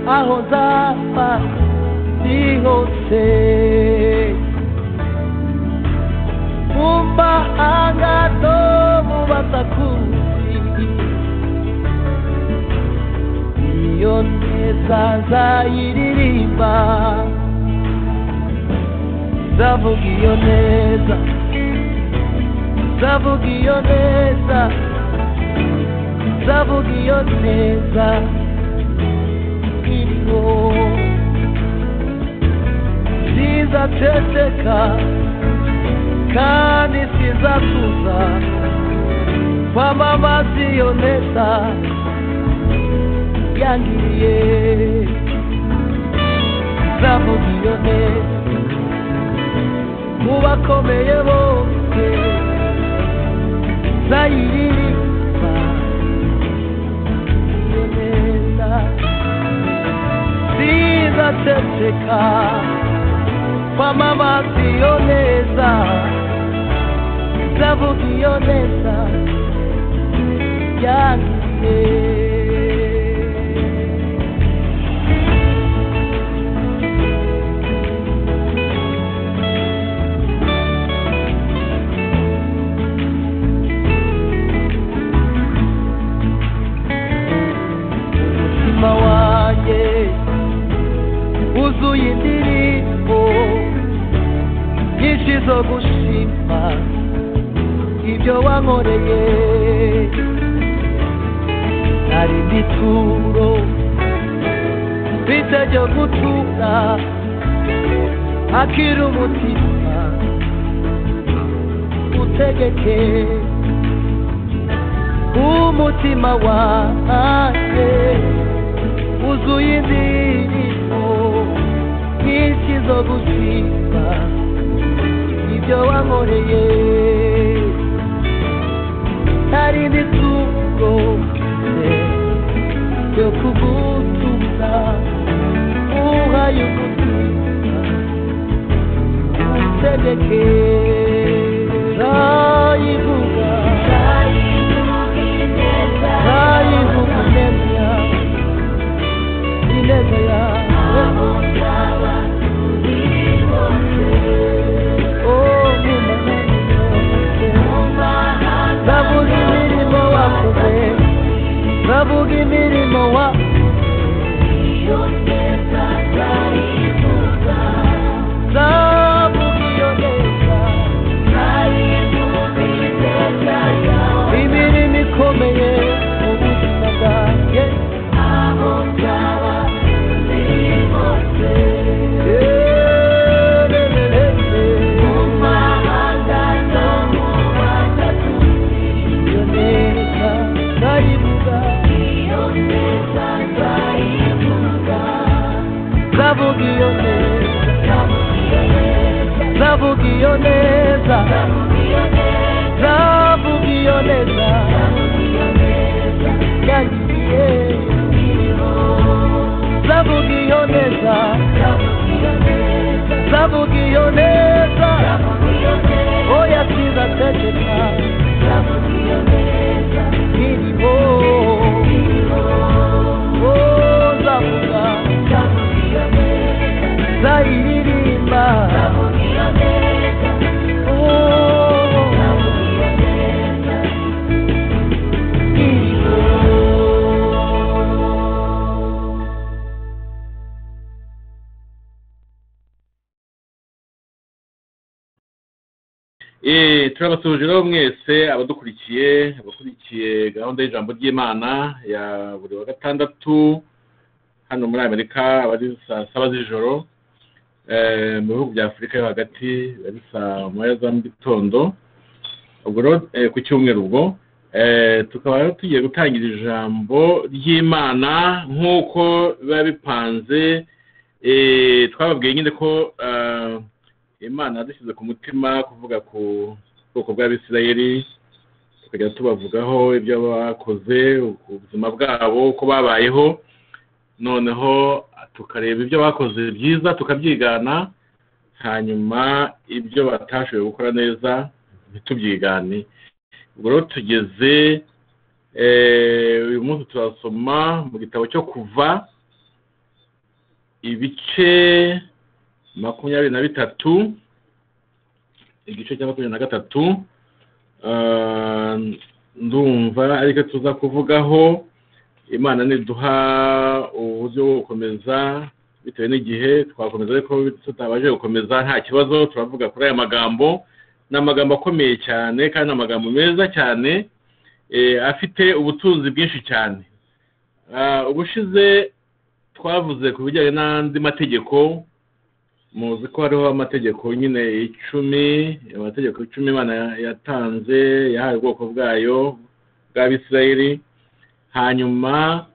a rodar de você. Mumba agado mubatakusi Iyo nezaza iririmba Zavuga iyo neza Zavuga iyo neza Zavuga iyo neza Iriho Zizaceceka kandi sizatuza kwamamaza iyo neza yangiriye zavuga iyo neza mu bakomeye bose zayiririmba iyo neza zizateceka kwamamaza iyo neza zavuga iyo neza yangiye umutima wanjye wuzuye indirimbo nyinshi zo gushima ibyo wankoreye hari n'ituro mfite ryo gutura akiri umutima utegeke umutima wanjye wuzuye indirimbo nyinshi zo gushima ibyo wankoreye hari n'ituro ryo kugutuza uhaye umutima utegeke zayivuga zayivuga ineza ineza yawe Zavuga imirimo wakoze, zavuga imirimo wa zavuga iyo neza, imirimo ikomeye mu buzima bwanjye. Iyo neza ndayivuga, zavuga iyo neza, zavuga iyo neza, zavuga iyo neza, yagiye. zavuga iyo neza, zavuga iyo neza, oya sizategeka Irimo, oh, zavuga, zayiririmba, oh, irimo. Eh, turabasuhuje rero mwese abadukurikiye abakurikiye gahunda y'ijambo ry'imana ya buri wa gatandatu hano muri amerika aba ari saa saba z'ijoro eh, mu bihugu bya afurika yo hagati biba ari saa moya za mu gitondo ubwo rero eh, ku cyumweru ubwo eh, tukaba rero tugiye gutangira ijambo ry'imana nk'uko biba bipanze eh, twababwiye nyine ko eh, imana yadushyize ku mutima kuvuga ku bwoko bw'abisirayeli tukajya tubavugaho ibyo bakoze ubuzima bwabo uko babayeho noneho tukareba ibyo bakoze byiza tukabyigana hanyuma ibyo batashoboye gukora neza ntitubyigane ubwo rero tugeze eh, uyu munsi turasoma mu gitabo cyo kuva ibice makumyabiri na bitatu igice cya makumyabiri na gatatu Ah, ndumva ariko tuza kuvugaho imana niduha uburyo bwo gukomeza bitewe n'igihe twakomeza ariko tutabashe gukomeza nta kibazo turavuga kuri aya magambo ni amagambo akomeye cyane kandi ni amagambo meza cyane eh, afite ubutunzi bwinshi cyane Ah, ubushize twavuze ku bijyanye n'andi mategeko muzi ko hariho amategeko nyine icumi amategeko icumi imana yatanze yahaye ubwoko bwayo bw'abisirayeli hanyuma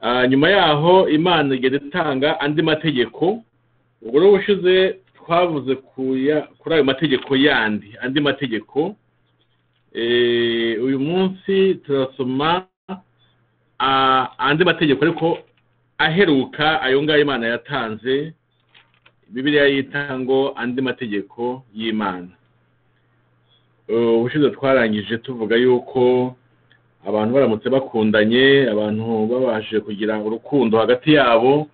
ah, nyuma yaho imana igenda itanga andi mategeko ubwo rero ubushize twavuze ku ya- kuri ayo mategeko yandi andi mategeko Eh, uyu munsi turasoma ah, andi mategeko ariko aheruka ayo ngayo imana yatanze bibiliya yita ngo andi mategeko y'imana Eh, ubushize twarangije tuvuga yuko abantu baramutse bakundanye abantu babashije kugira urukundo hagati yabo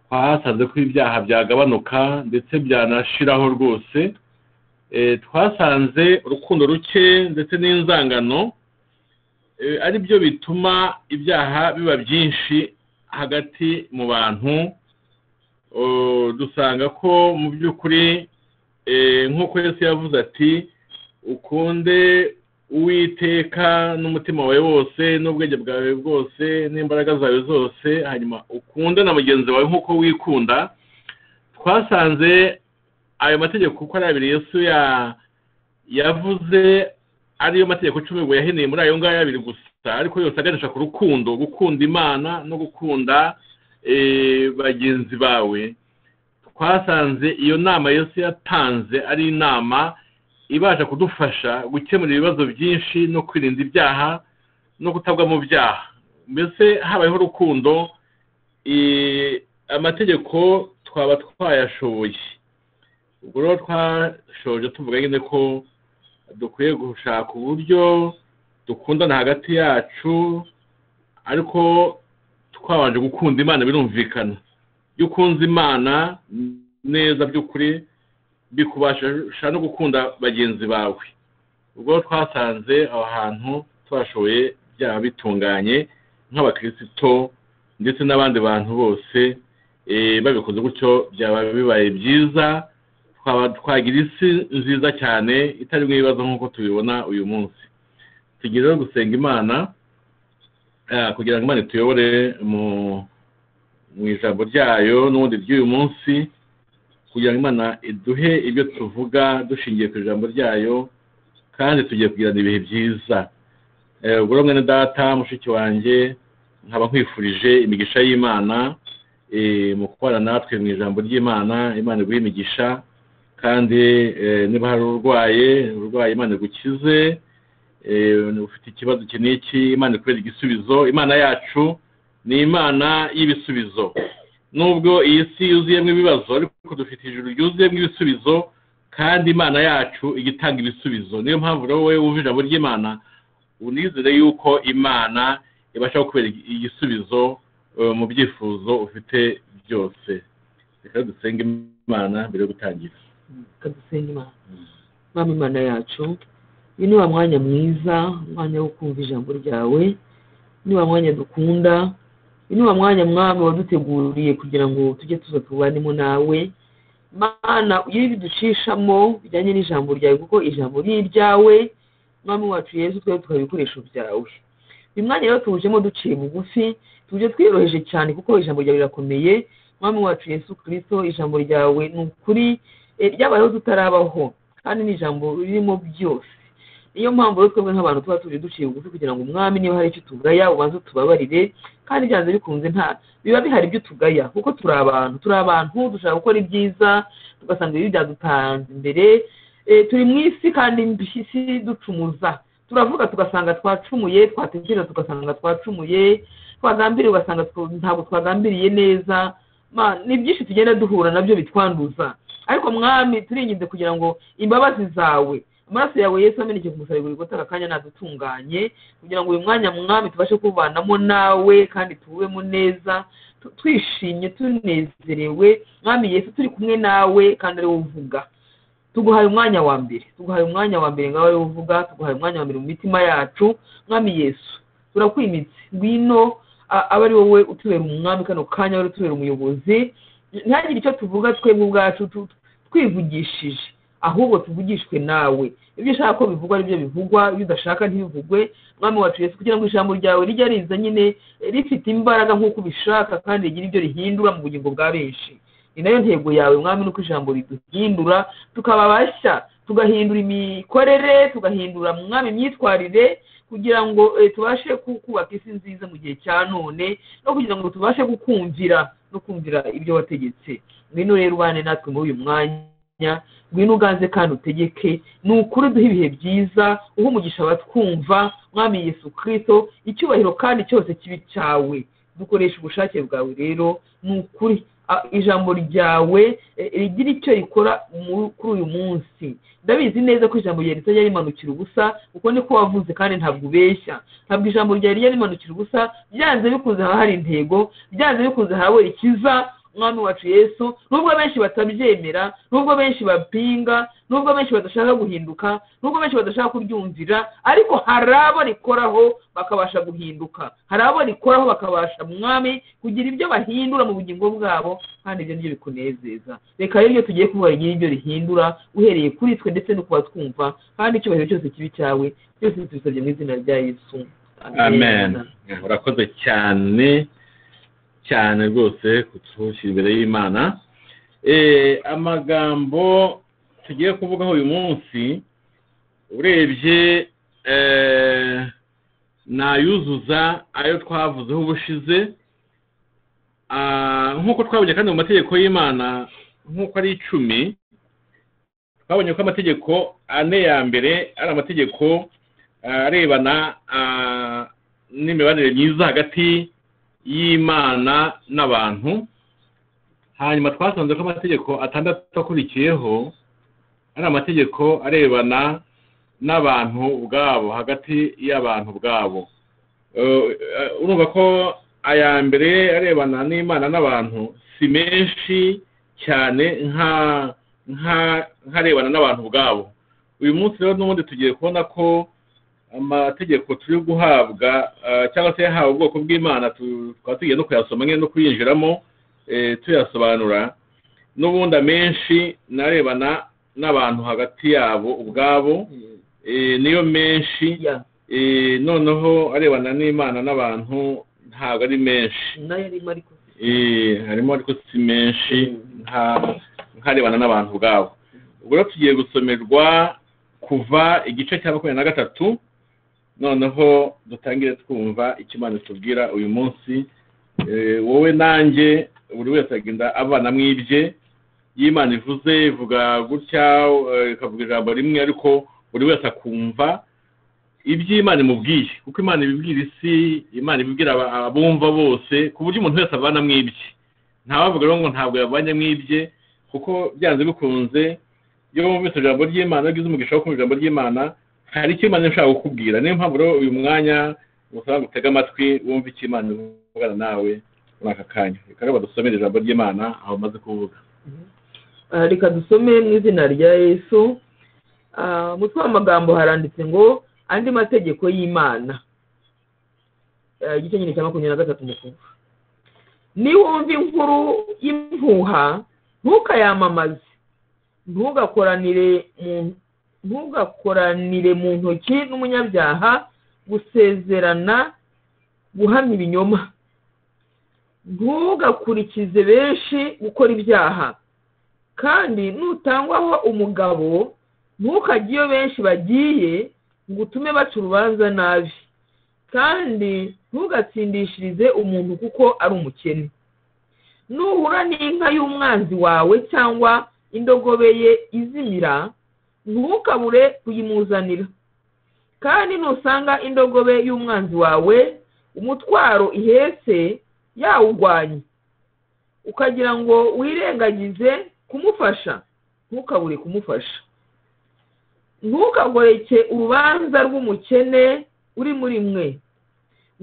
twasanze ko ibyaha byagabanuka ndetse byanashiraho rwose Eh, twasanze urukundo ruke ndetse n'inzangano eh, ari byo bituma ibyaha biba byinshi hagati mu bantu Uh, dusanga ko mu by'ukuri eh, nk'uko yesu yavuze ati ukunde uwiteka n'umutima wawe wose n'ubwenge bwawe bwose n'imbaraga zawe zose hanyuma ukunde na mugenzi wawe nk'uko wikunda twasanze ayo mategeko uko ari abiri yesu ya yavuze ariyo mategeko cumi ngo yaheneye muri ayo ngayo abiri gusa ariko yose aganisha ku rukundo gukunda imana no gukunda eh, bagenzi bawe twasanze iyo nama yose yatanze ari inama ibasha kudufasha gukemura ibibazo byinshi no kwirinda ibyaha no kutagwa mu byaha mbese habayeho urukundo eh, amategeko twaba twayashoboye ubwo rero twashoje tuvuga nyine ko dukwiye gushaka uburyo dukundana hagati yacu ariko twabanje gukunda imana birumvikana iyo ukunze imana neza by'ukuri bikubasha no gukunda bagenzi bawe ubwo twasanze aho hantu twashoboye byaba bitunganye nk'abakristo ndetse n'abandi bantu bose eh, babikoze gutyo byaba bibaye byiza twaba twagira isi nziza cyane itarimo ibibazo nk'uko tubibona uyu munsi tugira rero gusenga imana Ah, kugira ngo imana ituyobore mu mu ijambo ryayo n'ubundi ry'uyu munsi kugira ngo imana iduhe ibyo tuvuga dushingiye ku ijambo ryayo kandi tugiye kugirana ibihe byiza Eh, ubwo rero mwene data mushiki wanjye nkaba nkwifurije imigisha y'imana eh, mu kubana natwe mu ijambo ry'imana imana iguhe imigisha kandi eh, niba hari urwaye urwaye imana igukize Eh, ufite ikibazo iki n'iki imana ikubera igisubizo imana yacu ni imana y'ibisubizo nubwo iyi si yuzuyemo ibibazo ariko dufite ijuru ryuzuyemo ibisubizo kandi imana yacu ijya itanga ibisubizo niyo mpamvu rero wowe wumva ijambo ry'imana unizere yuko imana ibasha kukubera igisubizo eh, mu byifuzo ufite byose reka dusenge imana mbere yo gutangira kadusenga imana mama imana yacu uyu ni wa mwanya mwiza umwanya wo kumva ijambo ryawe ni wa mwanya dukunda uyu ni wa mwanya mwami waduteguriye kugira ngo tujye tuza tubanemo nawe mana ugire ibiducishamo bijyanye n'ijambo ryawe kuko ijambo ni iryawe mwami wacu yezu twebwe tukaba ibikoresho byawe uyu mwanya rero tuwujemo duciye bugufi tuje twiyoroheje cyane kuko ijambo ryawe rirakomeye mwami wacu yesu kirisito ijambo ryawe ni ukuri eh, ryabayeho tutarabaho kandi ni ijambo ririmo byose niyo mpamvu rero twebwe nk'abantu tuba tuje duciye bugufi kugira ngo umwami niba hari icyo tugaya ubanze tubabarire kandi byanze bikunze nta biba bihari ibyo tugaya kuko turi abantu turi abantu dushaka gukora ibyiza tugasanga ibi byadutanze imbere Eh, turi mu isi kandi mbi isi ducumuza turavuga tugasanga twacumuye twatekereza tugasanga twacumuye twagambiriye ugasanga two- ntabwo twagambiriye neza Ma- ni byinshi tugenda duhura nabyo bitwanduza ariko mwami turinginze kugira ngo imbabazi zawe amaraso yawe yesu ameneke ku musaraba buri gutaka akanya nadutunganye kugira ngo uyu mwanya mwami tubashe kubanamo nawe kandi tuwubemo neza tu- twishimye tunezerewe mwami yesu turi kumwe nawe kandi ari wowe uvuga tuguhaye umwanya wa mbere tuguhaye umwanya wa mbere ngawe wowe uvuga tuguhaye umwanya wa mbere mu mitima yacu mwami yesu turakwimitse ngwino a- abe ari wowe utubera umwami kano kanya wari utubera umuyobozi ntihagire icyo tuvuga twebwe ubwacu tu- twivugishije ahubwo tuvugishwe nawe ibyo ushaka ko bivugwa nibyo bivugwa ibyo udashaka ntibivugwe mwami wacu yesu kugira ngo ijambo ryawe rijya riza nyine rifite imbaraga nk'uko ubishaka kandi rigira ibyo rihindura mu bugingo bwa benshi ni nayo ntego yawe mwami nuko ijambo riduhindura tukaba bashya tugahindura imikorere tugahindura mwami imyitwarire kugira ngo eh, tubashe ku- kubaka isi nziza mu gihe cya none no kugira ngo tubashe kukumvira no kumvira ibyo wategetse ngwino rero ubane natwe muri uyu mwanya ngwino uganze kandi utegeke ni ukuri duhe ibihe byiza uha umugisha abatwumva mwami yesu kirisito icyubahiro kandi cyose kibi cyawe dukoresha ubushake bwawe rero ni ukuri a- ijambo ryawe eh, rigira icyo rikora mu- kuri uyu munsi ndabizi neza ko ijambo ryawe ritajya rimanukira ubusa kuko niko wavuze kandi ntabwo ubeshya ntabwo ijambo ryawe rijya rimanukira ubusa byanze bikunze haba hari intego byanze bikunze haba rikiza umwami wacu yesu nubwo benshi batabyemera nubwo benshi bapinga nubwo benshi badashaka guhinduka nubwo benshi badashaka kuryumvira ariko hari abo rikoraho bakabasha guhinduka hari abo rikoraho bakabasha mwami kugira ibyo bahindura mu bugingo bwabo kandi ibyo nibyo bikunezeza reka rero iyo tugiye kuvuga rigire ibyo rihindura uhereye kuri twe ndetse no ku batwumva kandi icyubahiro cyose kibi cyawe byose tubisabye mu izina rya yesu amen urakoze cyane cyane rwose kutushyira imbere y'imana Eh, amagambo tugiye kuvugaho uyu munsi urebye eh, nayuzuza ayo twavuzeho ubushize Ah, nk'uko twabonye kandi mu mategeko y'imana nk'uko ari icumi twabonye ko amategeko ane ya mbere ari amategeko arebana ah, n'imibanire myiza hagati y'imana n'abantu hanyuma twasanze ko amategeko atandatu akurikiyeho ari amategeko arebana n'abantu ubwabo hagati y'abantu ubwabo Eh, eh, urumva ko aya mbere arebana n'imana n'abantu si menshi cyane nka- nka- nk'arebana n'abantu ubwabo uyu munsi rero n'ubundi tugiye kubona ko amategeko turi guhabwa ah, cyangwa se yahawe ubwoko bw'imana tu- tukaba tugiye no kuyasoma nyine no kuyinjiramo eh, tuyasobanura n'ubundi amenshi narebana n'abantu hagati yabo ubwabo eh, niyo menshi Yeah. eh, noneho arebana n'imana n'abantu ntabwo ari menshi nayo arimo ariko Eh, harimo ariko si menshi Mm. nka- nk'arebana n'abantu ubwabo ubwo rero tugiye gusomerwa kuva igice cya makumyabiri na gatatu noneho dutangire twumva icyo imana itubwira uyu munsi Eh, wowe nanjye buri wese agenda abana mu ibye iyo imana ivuze ivuga gutya eh, ikavuga ijambo rimwe ariko buri wese akumva iby'imana imubwiye kuko imana ibibwira isi imana ibibwira aba- abumva bose ku buryo umuntu wese avana mu ibye ntawavuga rero ngo ntabwo yavanye mu ibye kuko byanze bikunze iyo wumvise ijambo ry'imana iyo ugize umugisha wo kumva ijambo ry'imana hari icyo imana ishaka kukubwira niyo mpamvu rero uyu mwanya usanga utega amatwi wumva icyo imana ivugana nawe muri aka kanya reka rero badusomere ijambo ry'imana aho umaze kuvuga Ah, reka dusome mu izina rya yesu Ah, mu tw'amagambo haranditse ngo andi mategeko y'imana Ah, igice nyine cya makumyabiri na gatatu umukuvu niwumva inkuru y'impuha ntukayamamaze ntugakoranire mu- ntugakoranire mu ntoki n'umunyabyaha gusezerana guhamya ibinyoma ntugakurikize benshi gukora ibyaha kandi nutangwaho umugabo ntukajye iyo benshi bagiye ngo utume baca urubanza nabi kandi ntugatsindishirize umuntu kuko ari umukene nuhura n'inka y'umwanzi wawe cyangwa indogobe ye izimira ntukabure kuyimuzanira kandi nusanga indogobe y'umwanzi wawe umutwaro ihetse yawugwanye ukagira ngo wirengagize kumufasha ntukabure kumufasha ntukagoreke urubanza rw'umukene uri muri mwe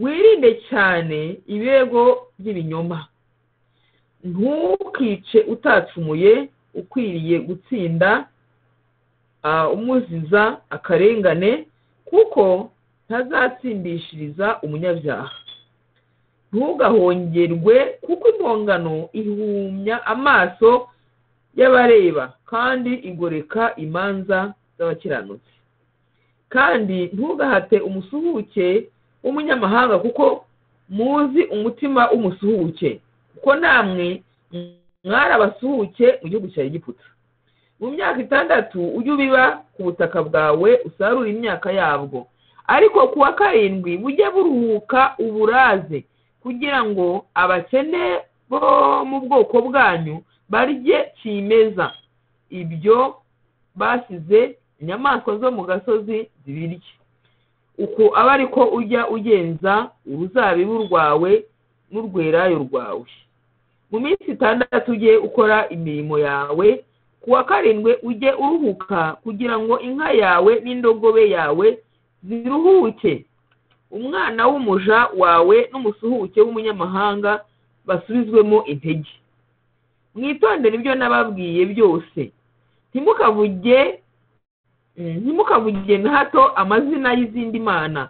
wirinde cyane ibirego by'ibinyoma ntukice utacumuye ukwiriye gutsinda ah, umuziza akarengane kuko ntazatsindishiriza umunyabyaha ntugahongerwe kuko impongano ihumya amaso y'abareba kandi igoreka imanza z'abakiranutsi kandi ntugahate umusuhuke w'umunyamahanga kuko muzi umutima w'umusuhuke kuko namwe mwari abasuhuke mu gihugu cya egiputa mu myaka itandatu ujye ubiba ku butaka bwawe usarura imyaka yabwo ariko ku wa karindwi bujye buruhuka uburaze kugira ngo abakene bo mu bwoko bwanyu barye kimeza ibyo basize inyamaswa zo mu gasozi zibirye uko aba ari ko ujya ugenza uruzabibu rwawe n'urwerayo rwawe mu minsi itandatu ujye ukora imirimo yawe ku wa karindwi ujye uruhuka kugira ngo inka yawe n'indogobe yawe ziruhuke umwana w'umuja wawe n'umusuhuke w'umunyamahanga basubizwemo intege mwitondere ibyo nababwiye byose ntimukavuge mm, ntimukavuge na hato amazina y'izindi mana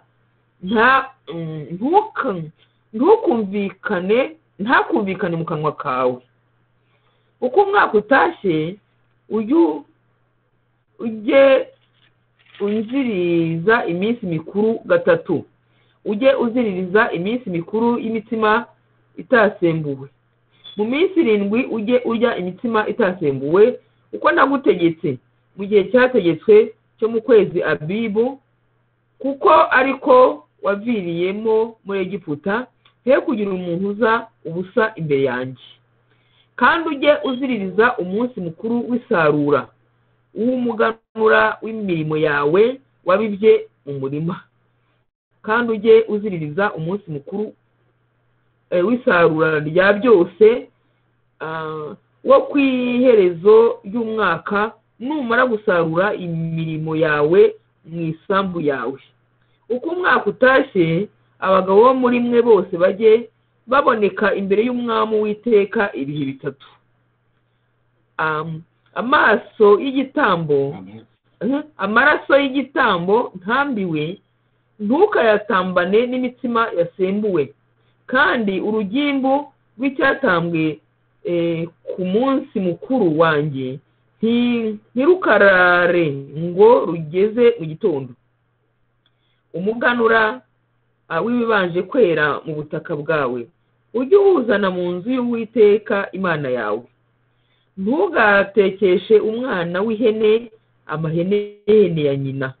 nta mm, ntuka- ntukumvikane ntakumvikane mu kanwa kawe uko umwaka utashye ujye u- ujye unziriza iminsi mikuru gatatu ujye uziririza iminsi mikuru y'imitima itasembuwe mu minsi irindwi ujye urya imitsima itasembuwe uko nagutegetse mu gihe cyategetswe cyo mu kwezi abibu kuko ariko waviriyemo muri egiputa he kugira umuntu uza ubusa imbere yanjye kandi ujye uziririza umunsi mukuru w'isarura uw'umuganura w'imirimo yawe wabibye mu murima kandi ujye uziririza umunsi mukuru eh, w'isarura rya byose ah, wo ku iherezo ry'umwaka numara gusarura imirimo yawe mu isambu yawe uko umwaka utashye abagabo bo muri mwe bose bajye baboneka imbere y'umwami w'iteka ibihe bitatu Am, amaso y'igitambo Mhm. amaraso y'igitambo ntambiwe ntukayatambane n'imitima yasembuwe kandi urugimbu rw'icyatambwe eh, ku munsi mukuru wanjye nti- ntirukarare ngo rugeze mu gitondo umuganura ah, w'ibibanje kwera mu butaka bwawe ujye uwuzana mu nzu y'uwiteka imana yawe ntugatekeshe umwana w'ihene amahene y'ihene ya nyina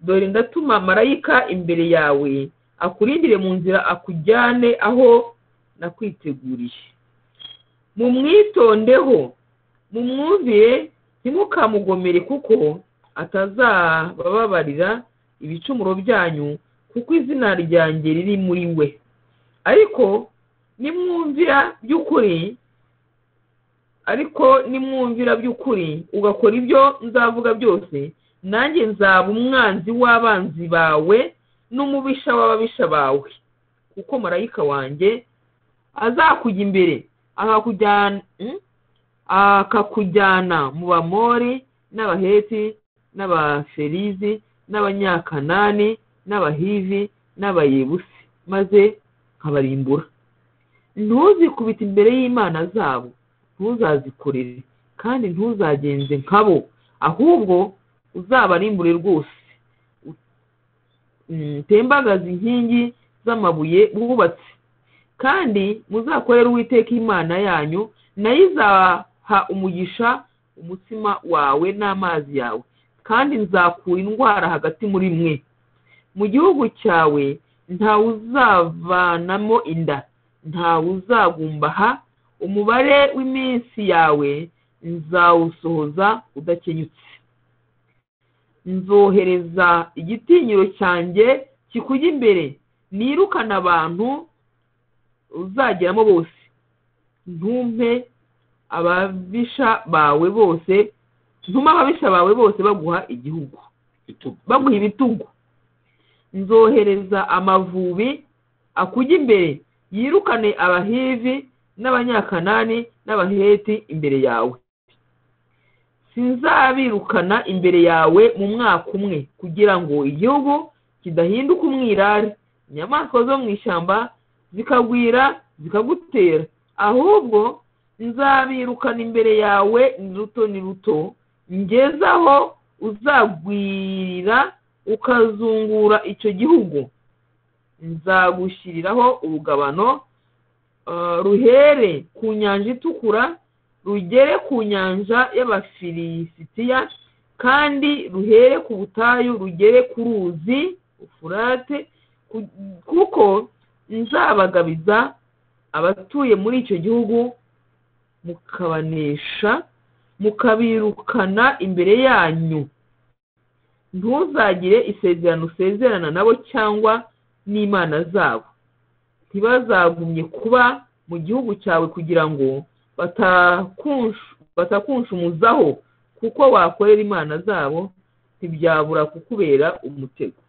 dore ndatuma marayika imbere yawe akurindire mu nzira akujyane aho nakwiteguriye mumwitondeho mumwumvire ntimukamugomere kuko atazabababarira ibicumuro byanyu kuko izina ryanjye riri muri we ariko nimwumvira by'ukuri ariko nimwumvira by'ukuri ugakora ibyo nzavuga byose nanjye nzaba umwanzi w'abanzi bawe n'umubisha w'ababisha bawe kuko marayika wanjye azakujya imbere akakujyana hmm? akakujyana mu bamori n'abaheti n'abaferizi n'abanyakanani n'abahivi n'abayebusi maze nkabarimbura ntuzikubite imbere y'imana zabo ntuzazikorere kandi ntuzagenze nkabo ahubwo uzabarimbure rwose Mm, tembagaze inkingi z'amabuye bubatse kandi muzakorere uwiteka imana yanyu nayo izaha umugisha umutima wawe n'amazi yawe kandi nzakura indwara hagati muri mwe mu gihugu cyawe ntawuzavanamo inda ntawuzagumbaha umubare w'iminsi yawe nzawusohoza udakenyutse nzohereza igitinyiro cyanjye kikujya imbere nirukana abantu uzageramo bose ntumpe ababisha bawe bose ntume ababisha bawe bose baguha igihugu Igitugu. baguha ibitugu nzohereza amavubi akujya imbere yirukane abahivi n'abanyakanani n'abaheti imbere yawe sinzabirukana imbere yawe mu mwaka umwe kugira ngo igihugu kidahinduka umwirare inyamaswa zo mu ishyamba zikagwira zikagutera ahubwo nzabirukana imbere yawe ni ruto ni ruto ngezaho uzagwirira ukazungura icyo gihugu nzagushyiriraho urugabano eh, ruhere ku nyanja itukura rugere ku nyanja y'abafilisitiya kandi ruhere ku butayu rugere ku ruzi ufurate ku- kuko nzabagabiza abatuye muri icyo gihugu mukabanesha mukabirukana imbere yanyu ntuzagire isezerano usezerana nabo cyangwa n'imana zabo ntibazagumye kuba mu gihugu cyawe kugira ngo batakunshu- batakunshumuzaho kuko wakorera imana zabo ntibyabura kukubera umutego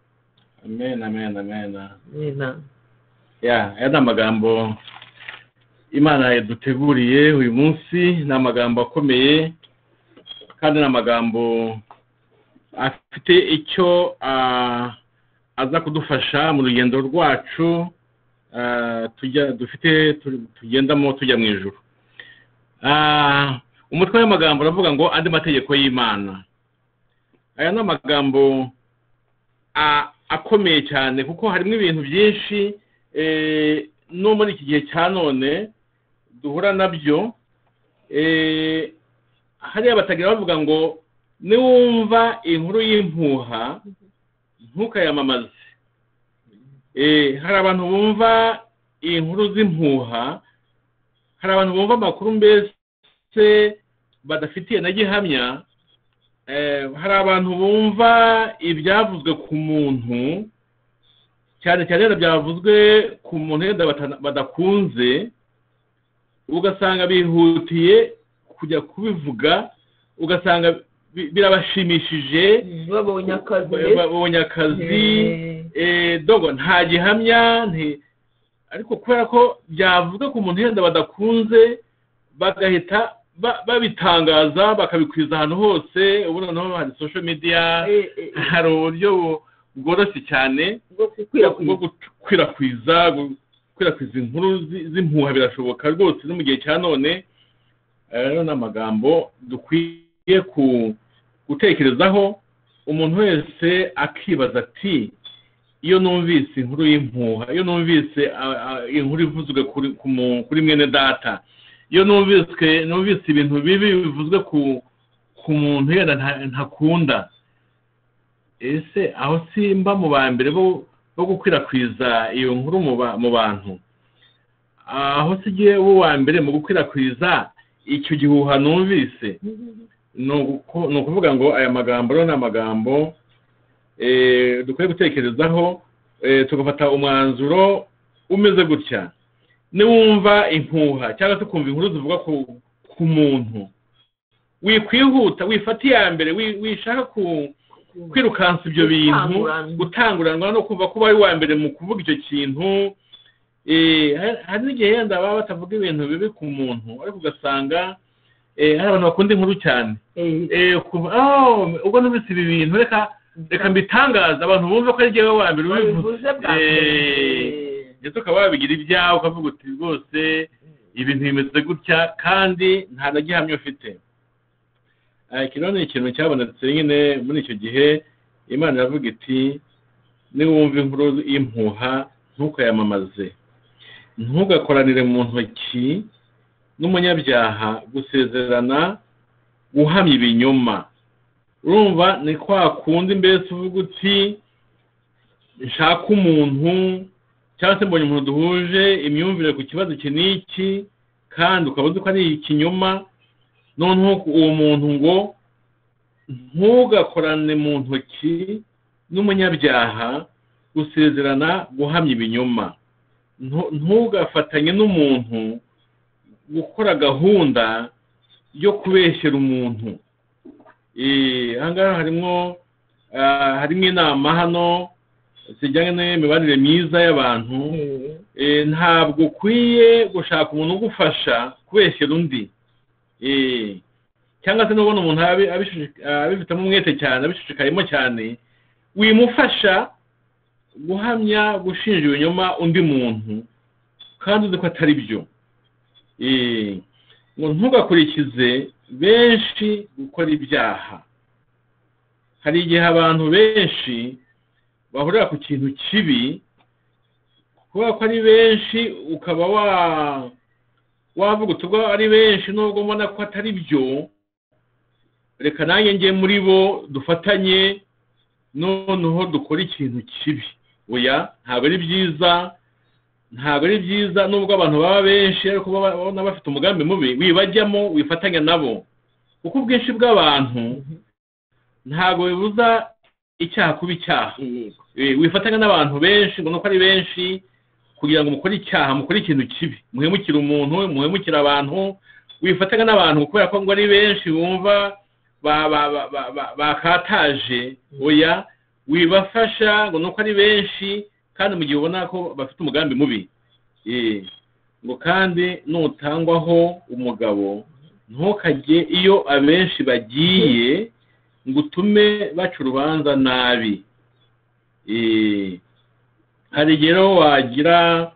amen amen amen Amen. ya aya ni amagambo imana yaduteguriye uyu munsi ni amagambo akomeye kandi ni amagambo afite icyo ah, aza kudufasha mu rugendo rwacu ah, tujya dufite tu- tugendamo tujya mu ijoro Ah, umutwe w'amagambo uravuga ngo andi mategeko y'imana aya ni amagambo a- akomeye cyane kuko harimo ibintu byinshi eh, no muri iki gihe cya none duhura nabyo eh, hariya batagira bavuga ngo niwumva inkuru y'impuha ntukayamamaze Eh, hari abantu bumva inkuru z'impuha hari abantu bumva amakuru mbese badafitiye na gihamya Eh, hari abantu bumva ibyavuzwe ku muntu cyane cyane wenda byavuzwe ku muntu wenda bata- badakunze ugasanga bihutiye kujya kubivuga ugasanga bi- birabashimishije babonye akazi ba- babonye akazi eh, dogo nta gihamya nti- ariko kubera ko byavuga ku muntu yenda badakunze bagahita ba- babitangaza bakabikwiza ahantu hose ubu noneho hari social media hari uburyo bu- bworoshye cyane bwo bwo gukwirakwiza gukwirakwiza gu- gukwirakwiza inkuru zi- z'impuha birashoboka rwose no mu gihe cya none aya rero ni amagambo dukwiye ku- gutekerezaho umuntu wese akibaza ati iyo numvise inkuru y'impuha iyo numvise a- a- inkuru ivuzwe kuri ku mu- kuri mwene data iyo numvise numvise ibintu bibi bivuzwe ku ku muntu yenda nta- ntakunda ese aho simba mu ba mbere bo bo gukwirakwiza iyo nkuru mu ba- mu bantu aho sigiye uwa mbere mu gukwirakwiza icyo gihuha numvise ni uku- ni ukuvuga ngo aya magambo rero ni amagambo eh, dukwiye gutekerezaho eh, tugafata umwanzuro umeze gutya niwumva impuha cyangwa se ukumva inkuru zivuga ku, ku muntu wikwihuta wifata iya mbere wi- wishaka ku, kwirukansa ibyo bintu Gutanguranwa. gutanguranwa no kumva ko uba ari uwa mbere mu kuvuga icyo kintu Eh, hari- hari n'igihe yenda baba batavuga ibintu bibi ku muntu ariko ugasanga eh, hari abantu bakunda inkuru cyane Eh, kuva oh ubwo numvise ibi bintu reka reka mbitangaza abantu bumve ko ari jyewe wa mbere ubivuze bivuze bwa Eh, ndetse ukaba wabigira ibyawe ukavuga uti rwose ibintu bimeze gutya kandi nta na gihamya ufite Eh, iki rero ni ikintu cyabonetse nyine muri icyo gihe imana iravuga iti niwumva inkuru y'impuha ntukayamamaze ntugakoranire mu ntoki n'umunyabyaha gusezerana guhamya ibinyoma urumva ni kwa kundi mbese uvuga uti nshaka umuntu cyangwa se mbonye umuntu duhuje imyumvire ku kibazo iki n'iki kandi ukaba uzi ko ari ikinyoma noneho uwo muntu ngo ntugakorane mu ntoki n'umunyabyaha gusezerana guhamya ibinyoma Ntu- ntugafatanye n'umuntu gukora gahunda yo kubeshyera umuntu Eh, aha ngaha harimo ah, harimo inama hano zijyanye n'imibanire myiza y'abantu Eh, Eh, ntabwo ukwiye gushaka umuntu ugufasha kubeshyira undi Eh, cyangwa se nubona umuntu abi- abishushi- abifitemo umwete cyane abishishikayemo cyane wimufasha guhamya gushinja ibinyoma undi muntu kandi uzi ko atari byo Eh, ngo ntugakurikize benshi gukora ibyaha hari igihe abantu benshi bahurira ku kintu kibi kubera ko ari benshi ukaba wa wavuga uti ubwo ari benshi nubwo mbona ko atari byo reka nanjye njye muri bo dufatanye noneho dukora ikintu kibi oya ntabwo ari byiza ntabwo ari byiza nubwo abantu baba benshi ariko baba babona bafite umugambi mubi wibajyamo wifatanya nabo kuko ubwinshi bw'abantu ntabwo bibuza icyaha kuba icyaha yego Eh, wifatanya n'abantu benshi ngo nuko ari benshi kugira ngo mukore icyaha mukore ikintu kibi muhemukire umuntu muhemukire abantu wifatanya n'abantu kubera ko ngo ari benshi bumva ba- ba- ba- ba- ba- bakataje oya wibafasha ngo nuko ari benshi kandi mu gihe ubona ko bafite umugambi mubi Eh, ngo kandi nutangwaho umugabo ntukajye iyo abenshi bagiye ngo utume baca urubanza nabi Eh, hari igihe rero wagira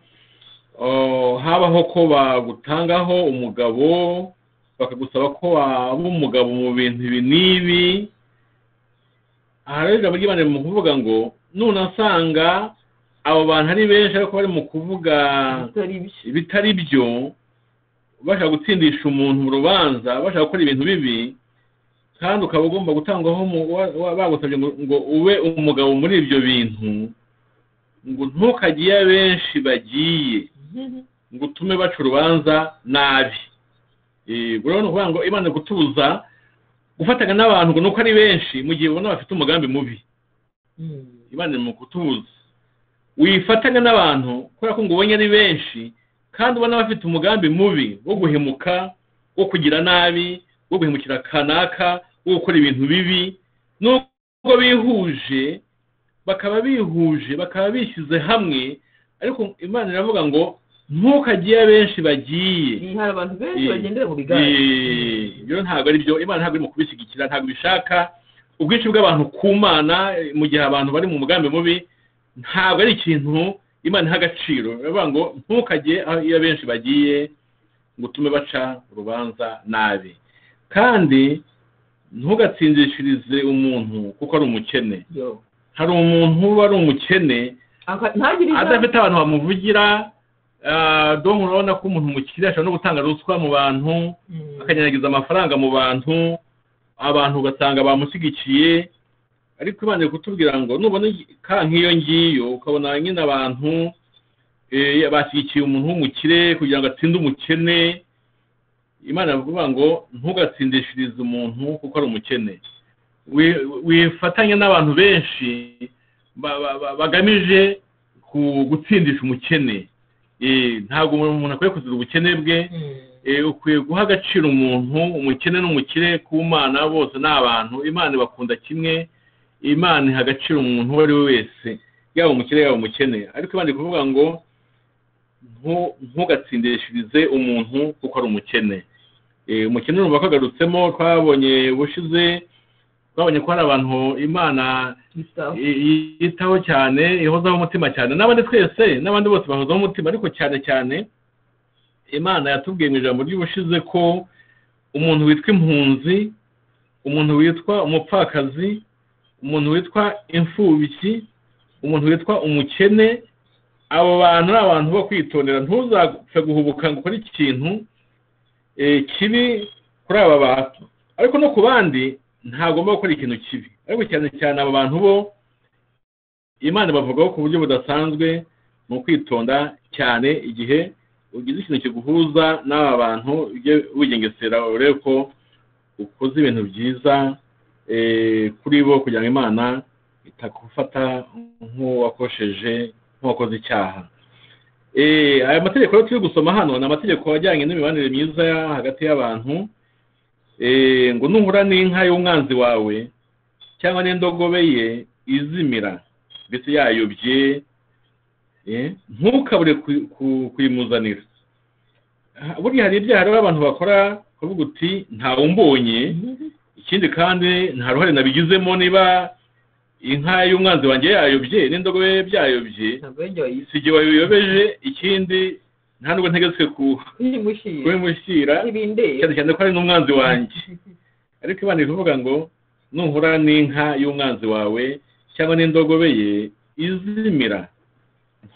oh, habaho ko bagutangaho umugabo bakagusaba ko waba umugabo mu bintu ibi n'ibi aha rero ijambo ry'imana mu kuvuga ngo nunasanga abo bantu ari benshi ariko bari mu kuvuga atari byo ibitari byo bashaka gutsindisha umuntu mu rubanza bashaka gukora ibintu bibi kandi ukaba ugomba gutangwaho umu- wa- wa- bagusabye ngo ngo ube umugabo muri ibyo bintu ngo ntukajye iyo abenshi bagiye ngo utume baca urubanza nabi Eh, ubwo rero ni ukuvuga ngo imana iri gutuza gufatanya n'abantu ngo nuko ari benshi mu gihe ubona bafite umugambi mubi Mm. imana iri mu kutubuza wifatanya n'abantu kubera ko ngo ubonye ari benshi kandi ubona bafite umugambi mubi wo guhemuka wo kugira nabi wo guhemukira kanaka wo gukora ibintu bibi nubwo bihuje bakaba bihuje bakaba bishyize hamwe ariko imana iravuga ngo ntukajye iyo abenshi bagiye Iyi, hari abantu benshi Eh, bagendera mu bigare Eh, ibyo ntabwo ari byo imana ntabwo irimo kubishyigikira ntabwo ibishaka ubwinshi bw'abantu ku mana eh, mu gihe abantu bari mu mugambi mubi ntabwo ari ikintu imana iha agaciro baravuga ngo ntukajye aho iyo benshi bagiye ngo utume baca urubanza nabi kandi ntugatsinzishirize umuntu kuko ari umukene yo hari umuntu uba ari umukene Aka- ntagire ijambo adafite abantu bamuvugira ah, dom urabona ko umuntu mukire ashobora no gutanga ruswa mu bantu Mm. akanyanyagiza amafaranga mu bantu abantu ugasanga bamushyigikiye ariko Imana iri kutubwira ngo nubona igi- ka nk'iyo ngiyo ukabona nyine abantu eh, bashyigikiye umuntu w'umukire kugira ngo atsinde umukene imana iravuga ngo ntugatsindishirize umuntu kuko ari umukene Wi- wifatanye n'abantu benshi ba- ba- ba- bagamije ku- gutsindisha umukene Eh, ntabwo umuntu akwiye kugira ubukene bwe Mm. Eh, ukwiye guha agaciro umuntu umukene n'umukire ku mana bose ni abantu imana ibakunda kimwe imana iha agaciro umuntu uwo ari we wese yaba umukire yaba umukene ariko imana iri kuvuga ngo ntu- ntugatsindishirize umuntu kuko ari umukene Eh, umukene numva ko agarutsemo twabonye bushize twabonye ko hari abantu imana Yitaho. i- i- yitaho cyane ihozaho umutima cyane n'abandi twese n'abandi bose bahozaho umutima ariko cyane cyane imana yatubwiye mu ijambo ry'ubushize ko umuntu witwa impunzi umuntu witwa umupfakazi umuntu witwa imfubyi umuntu witwa umukene abo bantu ni abantu bo kwitondera ntuzapfe guhubuka ngo ukore ikintu eh, kibi kuri aba bantu ariko no ku bandi ntagomba gukora ikintu kibi ariko cyane cyane aba bantu bo imana bavugaho ku buryo budasanzwe mu kwitonda cyane igihe ugize ikintu kiguhuza n'aba bantu ujye wigengesera urebe ko ukoze ibintu byiza eh, kuri bo kugira ngo imana itakufata nk'uwakosheje nk'uwakoze icyaha Eh, aya mategeko rero turi gusoma hano ni amategeko ajyanye n'imibanire myiza hagati y'abantu Eh, ngo nuhura n'inka y'umwanzi wawe cyangwa n'indogobe ye izimira mbese yayobye eh, ntukabure ku- ku- kuyimuzanira Ah, buriya hari ibyaha rero abantu bakora bakavuga uti ntawumbonye ikindi kandi nta ruhare nabigizemo niba inka y'umwanzi wanjye yayobye n'indogobe ye byayobye ntabwo yongeye wayise si igihe wabiyobeje ikindi nta nubwo ntegetswe ku- uyimushyira kubimushyira ibindeba cyane cyane ko ari n'umwanzi wanjye ariko Imana iri kuvuga ngo nuhura n'inka y'umwanzi wawe cyangwa n'indogobe ye izimira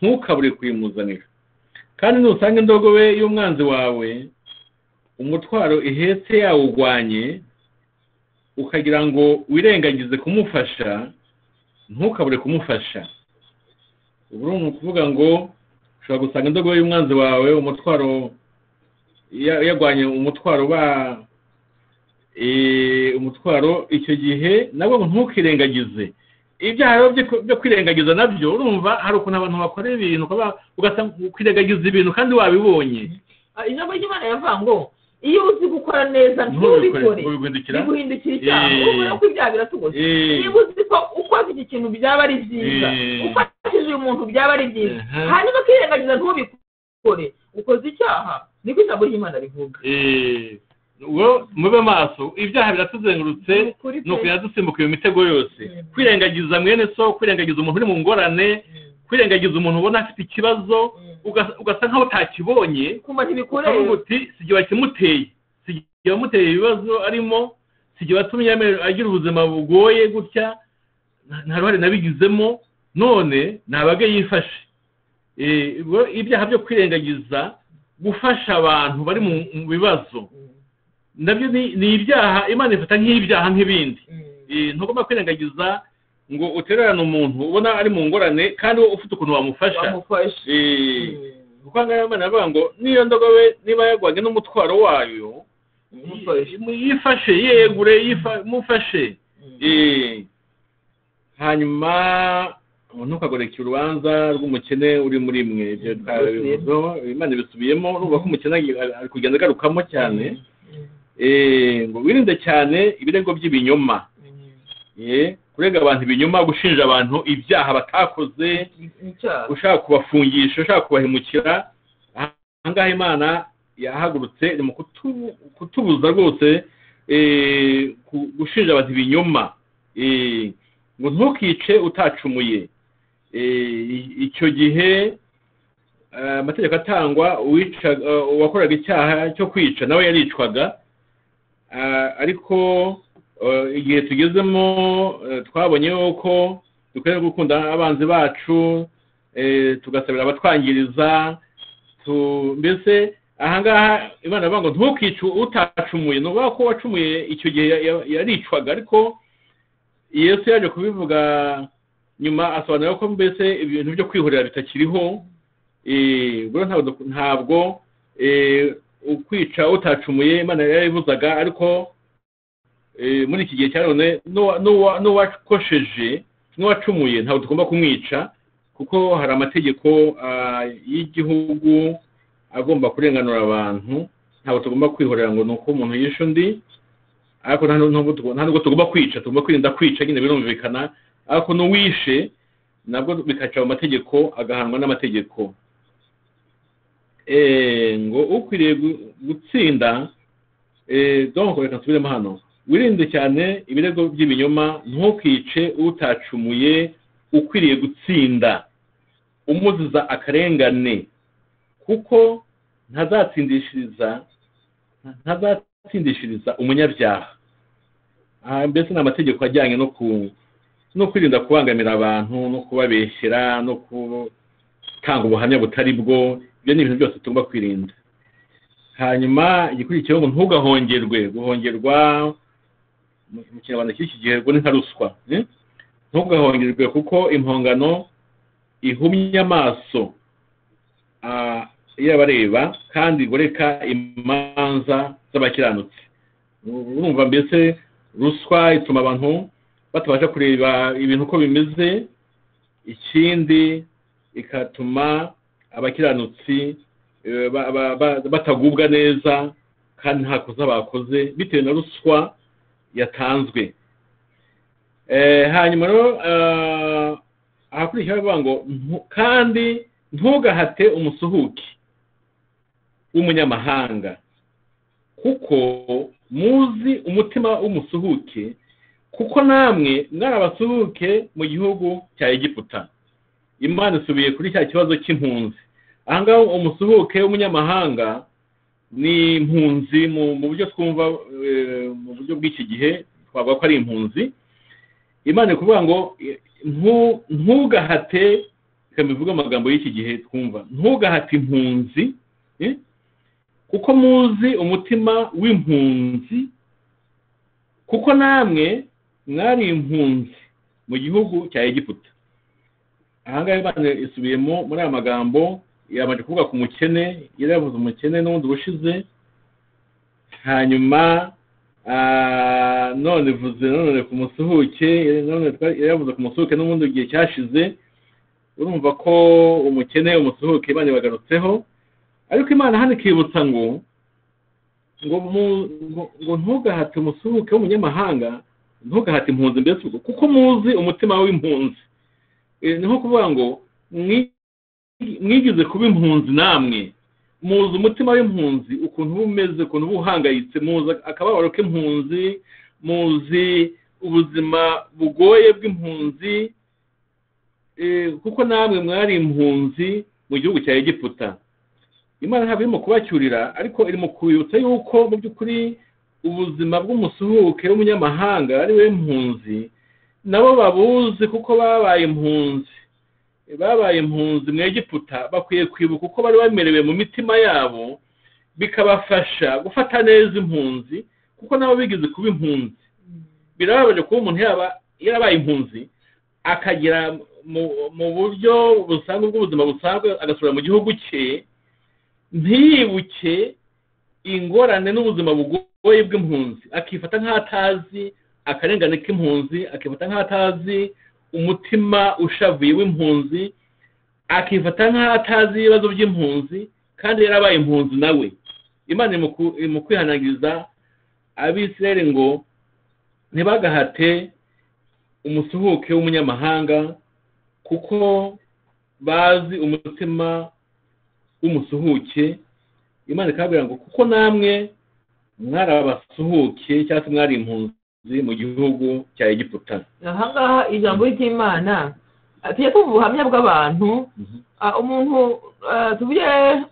ntukabure kuyimuzanira kandi nusanga indogobe y'umwanzi wawe umutwaro ihetse yawugwanye ukagira ngo wirengagize kumufasha ntukabure kumufasha ubu ni ukuvuga ngo ushobora gusanga indogobe y'umwanzi wawe umutwaro ya- yagwanye umutwaro ba eh, umutwaro icyo gihe nabwo ngo ntukirengagize ibyaha rero byo- byo kwirengagiza nabyo urumva hari ukuntu abantu bakora ibintu ukaba- ugasanga ukwirengagiza ibintu kandi wabibonye ijambo ry'imana yavuga ngo iyo uzi gukora neza ntubikore ntubiguhindukira biguhindukira icyaha Eh. urabona ko ibyaha biratugose Eh, niba uzi ko ukoze iki kintu byaba ari byiza Eh. ufatishije uyu muntu byaba ari byiza Aha. hanyuma ukirengagiza ntubikore ukoze icyaha niko ijambo ry'imana rivuga eh, wo- mube maso ibyaha biratuzengurutse Ni ukuri ni pe. ukugenda dusimbuka iyo mitego yose Mm. kwirengagiza mwene so kwirengagiza umuntu uri mu ngorane kwirengagiza umuntu ubona afite ikibazo uga- ugasa nk'aho utakibonye kuma ukavuga ntibikoreye uti si igihe wakimuteye si igihe wamuteye ibibazo arimo si igihe watumye ame- agira ubuzima bugoye gutya nta- nta ruhare nabigizemo none ntabage yifashe Eh, ubwo ibyaha byo kwirengagiza gufasha abantu bari mu mu bibazo nabyo ni ni ibyaha imana ifata nk'ibyaha nk'ibindi Eh, ntugomba kwirengagiza ngo utererane umuntu ubona ari mu ngorane kandi wowe ufite ukuntu wamufasha wamufashe Eh, kuko ngaho imana avuga ngo niyo ndogobe niba yagwanye n'umutwaro wayo wamufashe yifashe yegure yifa- mufashe Eh, hanyuma ntukagoreke urubanza rw'umukene uri muri mwe ibyo twabivuzeho imana ibisubiyemo urumva ko umukene ari- ari kugenda agarukamo cyane Eh, ngo wirinde cyane ibirego by'ibinyoma Eh, kurega abantu ibinyoma gushinja abantu ibyaha batakoze icyaha ushaka kubafungisha ushaka kubahemukira aha ngaha imana yahagurutse ni mu kutu- kutubuza rwose eh, ku- gushinja abantu ibinyoma Eh, ngo ntukice utacumuye Eh, i- icyo gihe eh, amategeko atangwa uwica eh, uwakoraga icyaha cyo kwica nawe yaricwaga Ah, ariko eh, igihe tugezemo eh, twabonye yuko dukwiye gukunda abanzi bacu eh, tugasabira abatwangiriza tu- mbese ahangaha imana avuga ngo ntukice utacumuye ni ukuvuga ko wacumuye icyo gihe ya- ya- yaricwaga ariko yesu yaje kubivuga nyuma asobanura ko mbese ibintu byo kwihorera bitakiriho eh, ubwo ntabwo duk- ntabwo eh, ukwica utacumuye imana yarabibuzaga ariko eh, muri iki gihe cya none n'uwa- n'uwa- n'uwakosheje n'uwacumuye ntabwo tugomba kumwica kuko hari amategeko ah, y'igihugu agomba kurenganura abantu ntabwo tugomba kwihorera ngo ni uko umuntu yishe undi ariko nta nu- nubwo tugo- nta nubwo tugomba kwica tugomba kwirinda kwica nyine birumvikana ariko n'uwishe nabwo bikaca mu mategeko agahanwa n'amategeko Eh, ngo ukwiriye gu- gutsinda eh, donc reka nsubiremo hano wirinde cyane ibirego by'ibinyoma ntukice utacumuye ukwiriye gutsinda umuziza akarengane kuko ntazatsindishiriza ntazatsindishiriza umunyabyaha Ah, mbese ni amategeko ajyanye no ku no kwirinda kubangamira abantu no kubabeshyera no gutanga ubuhamya butari bwo ibyo ni ibintu byose tugomba kwirinda hanyuma igikurikiyeho ngo ntugahongerwe guhongerwa mu mu kinyarwanda cy'iki gihe ngo ni nka ruswa eh? ntugahongerwe kuko impongano ihumye amaso ah, y'abareba kandi igoreka imanza z'abakiranutsi urumva mbese ruswa ituma abantu batabasha kureba ibintu uko bimeze ikindi ikatuma abakiranutsi eh, ba- ba- ba- batagubwa neza kandi nta kosa bakoze bitewe na ruswa yatanzwe Eh, hanyuma rero eh, ahakurikiyeho bavuga ngo "Ntu- kandi ntugahate umusuhuke w'umunyamahanga kuko muzi umutima w'umusuhuke kuko namwe mwarabasuhuke mu gihugu cya egiputa imana isubiye kuri cya kibazo cy'impunzi ahangaha umusuhuke w'umunyamahanga ni impunzi mu mu buryo twumva eh, mu buryo bw'iki gihe twavuga ko ari impunzi imana iri kuvuga ngo eh, ntu- ntugahate reka mbivuge amagambo y'iki gihe twumva ntugahate impunzi eh, kuko muzi umutima w'impunzi kuko namwe mwari impunzi mu gihugu cya egiputa ahangaha imana isubiyemo muri aya magambo yabanje kuvuga ku mukene yari yavuze umukene n'ubundi ubushize hanyuma ah, none ivuze none ku musuhuke none twari- yari yavuze ku musuhuke n'ubundi igihe cyashize urumva ko umukene umusuhuke imana ibagarutseho ariko imana hano ikibutsa ngo ngo mu- ngo- ngo ntugahate umusuhuke w'umunyamahanga ntugahate impunzi mbese ubwo kuko muzi umutima w'impunzi Eh, ni nko kuvuga ngo mwi- mwigize kuba impunzi namwe muzi umutima w'impunzi ukuntu uba umeze ukuntu uba uhangayitse muzi akababaro k'impunzi muzi ubuzima bugoye bw'impunzi Eh, kuko namwe mwari impunzi mu gihugu cya egiputa imana ntabwo irimo kubacyurira ariko iri mu kubibutsa yuko mu by'ukuri ubuzima bw'umusuhuke w'umunyamahanga ari we mpunzi nabo babuzi kuko babaye impunzi babaye impunzi mu egiputa bakwiye kwibuka uko bari bamerewe mu mitima yabo bikabafasha gufata neza impunzi kuko nabo bigize kuba impunzi birababaje kuba umuntu yaba yarabaye impunzi akagera mu, mu buryo busanzwe bw'ubuzima busanzwe agasubira mu gihugu cye ntiyibuke ingorane n'ubuzima bugoye bw'impunzi akifata nk'atazi akarengane k'impunzi akifata nk'atazi umutima ushavuye w'impunzi akifata nk'atazi ibibazo by'impunzi kandi yarabaye impunzi nawe imana iri mu ku- iri mu kwihanangiriza abisirayeli ngo ntibagahate umusuhuke w'umunyamahanga kuko bazi umutima w'umusuhuke imana ikababwira ngo kuko namwe mwari abasuhuke cyangwa se mwari impunzi mu gihugu cya egiputa ahangaha ijambo ry'imana ah, tujya tuvuga ubuhamya bw'abantu Ah, umuntu ah, tuvuge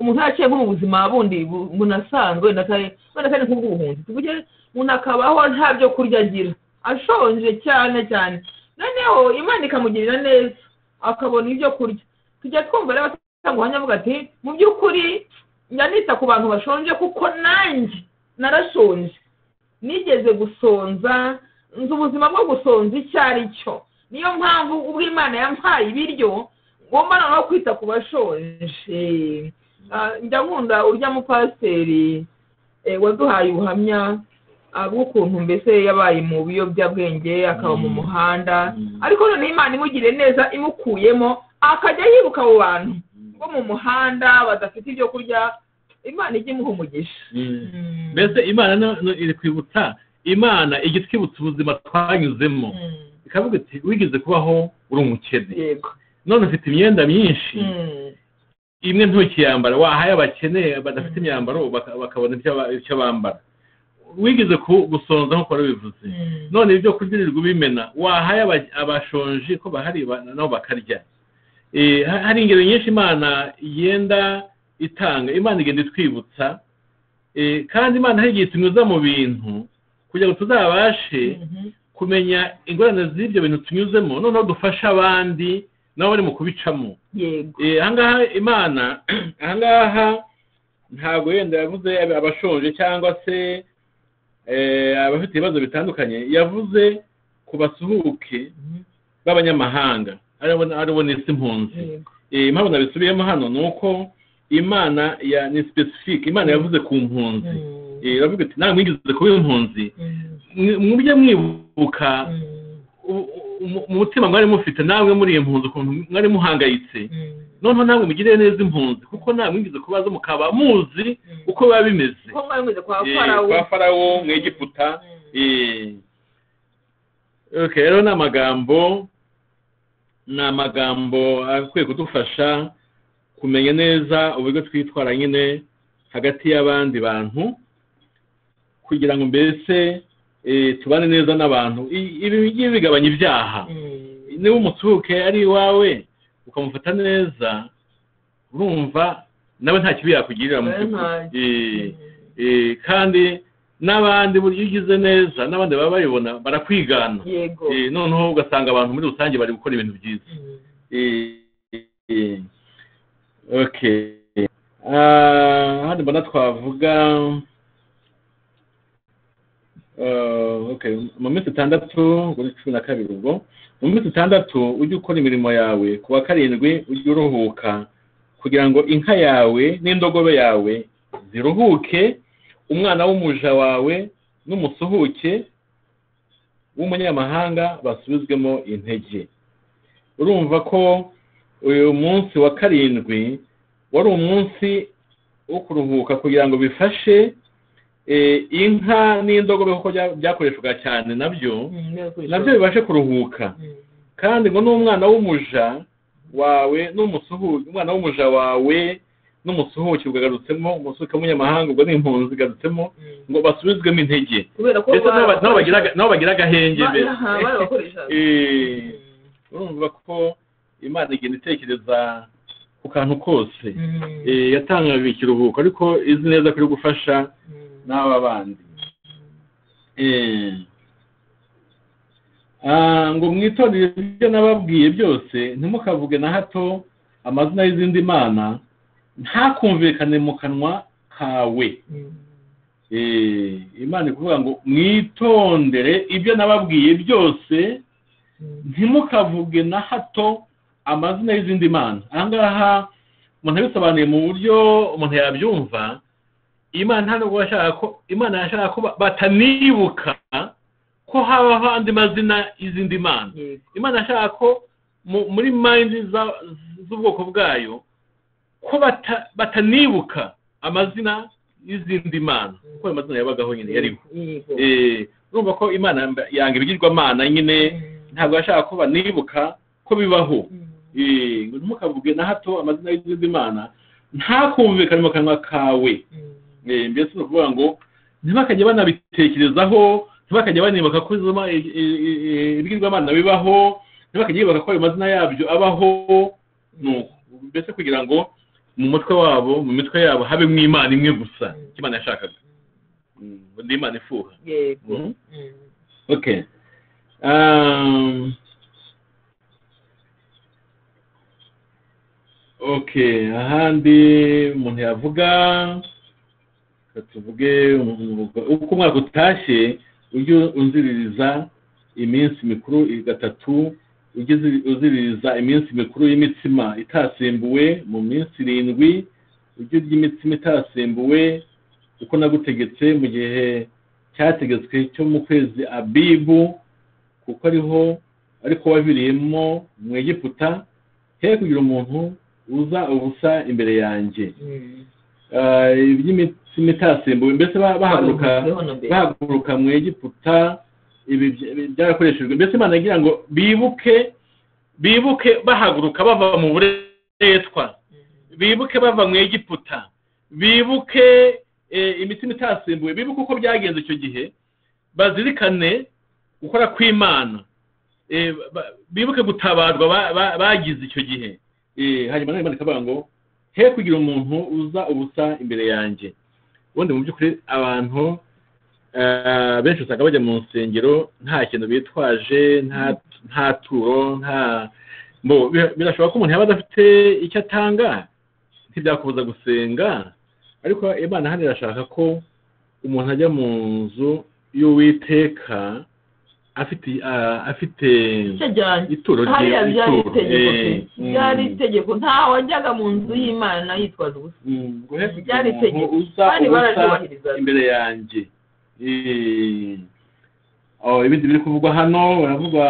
umuntu yaciye nko mu buzima bundi bu- umuntu asanzwe wenda atari wenda atari nk'ubw'ubuhunzi tuvuge umuntu akabaho nta byo kurya agira ashonje cyane cyane noneho imana ikamugirira neza akabona ibyo kurya tujya twumva rero abatanga ubuhamya avuga ati mu by'ukuri njya nita ku bantu bashonje kuko nanjye narashonje nigeze gusonza nzi ubuzima bwo gusonza icyo ari cyo niyo mpamvu ubwo imana yampaye ibiryo ngomba noneho kwita ku bashonje Ah, njya nkunda urya mupasiteri eh, waduhaye ubuhamya ah, bw'ukuntu mbese yabaye mu biyobyabwenge akaba mu Mm. muhanda Mm. ariko noneho imana imugiriye neza imukuyemo akajya yibuka abo bantu bo mu muhanda badafite ibyo kurya imana ijya imuha umugisha Mm. Mm. mbese imana no- no- iri kwibutsa imana ijya itwibutsa ubuzima twanyuzemo Mm. ikavuga iti wigeze kubaho uri umukene yego none ufite imyenda myinshi Mm. imwe ntukiyambara wahaye abakene badafite Mm. imyambaro baka- bakabona icyo ba- icyo bambara wigeze ku- gusonza nk'uko bivuze Mm. none ibyo kurya urirwa ubimena wahaye aba- abashonji ko bahari ba- nabo bakarya Eh, ha- hari ingero nyinshi imana igenda itanga imana igenda itwibutsa Eh, kandi imana hari igihe tunyuza mu bintu kugira ngo tuzabashe Mhm. kumenya ingorane z'ibyo bintu tunyuzemo noneho dufashe abandi nabo bari mu kubicamo yego Eh, ahangaha imana ahangaha ntabwo yenda yavuze abashonje cyangwa se eh, abafite ibibazo bitandukanye yavuze ku basuhuke Mhm. b'abanyamahanga aribo aribo n'isi impunzi yego Eh, impamvu nabisubiyemo hano ni uko imana ya ni specific imana yavuze ku mpunzi Mm. Eh, iravuga iti namwe mwigeze kuba impunzi Mm. mwe- mujye mwibuka Mm. u- u- mu mutima mwari mufite namwe muri iyo mpunzi ukuntu mwari muhangayitse Mm. noneho namwe mugirire neza impunzi kuko nta mwigeze kubaza mukaba muzi Mm. uko biba bimeze ko mwari mugeze kwa Eh, farawo kwa farawo mu egiputa Mm. eh. Okay, rero ni amagambo ni amagambo akwiye kudufasha kumenya neza uburyo twitwara nyine hagati y'abandi bantu kugira ngo mbese eh, tubane neza n'abantu I- ibi bigiye bigabanya ibyaha niba umusuke ari iwawe ukamufata neza urumva nawe nta kibi yakugirira mu Oya, by'ukuri nta- Eh, eh, kandi n'abandi burya iyo ugize neza n'abandi baba babibona barakwigana yego Eh, noneho ugasanga abantu muri rusange bari gukora ibintu byiza Mm. Eh, eh, okay Ah, hano mbona twavuga Ah, okay mu minsi itandatu ubwo ni cumi na kabiri ubwo mu minsi itandatu ujye ukora imirimo yawe ku wa karindwi ujye uruhuka kugira ngo inka yawe n'indogobe yawe ziruhuke umwana w'umuja wawe n'umusuhuke w'umunyamahanga basubizwemo intege urumva ko uyu munsi wa karindwi wari umunsi wo kuruhuka kugira ngo bifashe eh, inka n'indogobe kuko bya- byakoreshwaga cyane nabyo Mm, byakoreshwa. nabyo bibashe kuruhuka Mm. kandi ngo n'umwana w'umuja wawe n'umusuhuke umwana w'umuja wawe n'umusuhuke bwagarutsemo umusuhuke w'umunyamahanga ubwo ni impunzi igarutsemo Mm. ngo basubizwemo intege kubera ko ndetse n'aba- n'abo bagira barabakoresha- n'abo bagira agahenge Ba- mbere aha, barabakoreshaga. Eh, urumva ko imana igenda itekereza ku kantu kose Mm. Eh, yatangaga ikiruhuko ariko izi neza ko iri gufasha Mm. n'aba bandi Eh, ah, ngo mwitorere ibyo nababwiye byose ntimukavuge na hato amazina y'izindi mana ntakumvikane mu kanwa kawe Mm. Eh, imana ikuvuga ngo mwitondere ibyo nababwiye byose Mm. ntimukavuge na hato amazina y'izindi mana aha ngaha umuntu yabisobanuye mu buryo umuntu yabyumva imana nta nubwo yashaka ko imana yashaka ko ba- batanibuka ko habaho andi mazina y'izindi mana yego imana yashaka ko mu- muri mayindi za- z'ubwoko bwayo ko bata- batanibuka amazina y'izindi mana kuko ayo mazina yabagaho nyine yariho yego Eh, urumva ko imana yamba- yanga ibigirwamana nyine Mm. ntabwo yashaka ko banibuka ko bibaho Mm. Eh, ngo ntimukavuge na hato amazina y'izindi mana ntakumvikane mu kanwa kawe Mm. Eh, mbese ni ukuvuga ngo ntibakajye banabitekerezaho ntibakajye banibuka ko izo ma- i- i- i- ibigirwamana bibaho ntibakajye bibuka ko ayo mazina yabyo abaho ni uko mbese kugira ngo mu mutwe wabo mu mitwe yabo habemo imana imwe gusa icyo imana yashakaga Mm, ngo ni imana ifuha yego Mhm. Mm. Okay. Um, okay, ahandi umuntu yavuga reka tuvuge umu- uko umwaka utashye ujye unziririza iminsi mikuru i- gatatu ujye uzi- uziririza iminsi mikuru y'imitsima itasimbuwe mu minsi irindwi ujye urya imitsima itasimbuwe uko nagutegetse mu gihe cyategetswe cyo mu kwezi abibu kuko ariho ariko waviriyemo mu egiputa he kugira umuntu uza ubusa imbere yanjye Mm. Ah, iby'imitsima itasimbuwe mbese ba- bahaguruka Babivuzeho na mbere. bahaguruka mu egiputa ibi bya- ibi byarakoreshejwe mbese imana yagira ngo bibuke bibuke bahaguruka bava mu buretwa bibuke bava mu egiputa bibuke eh, imitima itasimbuwe bibuke uko byagenze icyo gihe bazirikane gukora kw'imana Eh, ba- bibuke gutabarwa ba- ba- bagize icyo gihe Eh, hanyuma nawe imana ikavuga ngo he kugira umuntu uza ubusa imbere yanjye ubundi mu by'ukuri abantu eh, benshi usanga bajya mu nsengero nta kintu bitwaje nta- nta turo nta bo bira- birashoboka ko umuntu yaba adafite icyo atanga ntibyakubuza gusenga ariko imana hano irashaka ko umuntu ajya mu nzu y'uwiteka afite ah, afite Itajyanye. ituro rye- hariya byari ituro. itegeko pe. Eh, mm. byari itegeko nta wajyaga mu nzu y'imana yitwaza ubusa Mm, ngo he kugira Byari umuntu itegeko. uza Kandi ubusa bararyubahirizaga. imbere yanjye Eh, oh, ibindi biri kuvugwa hano baravuga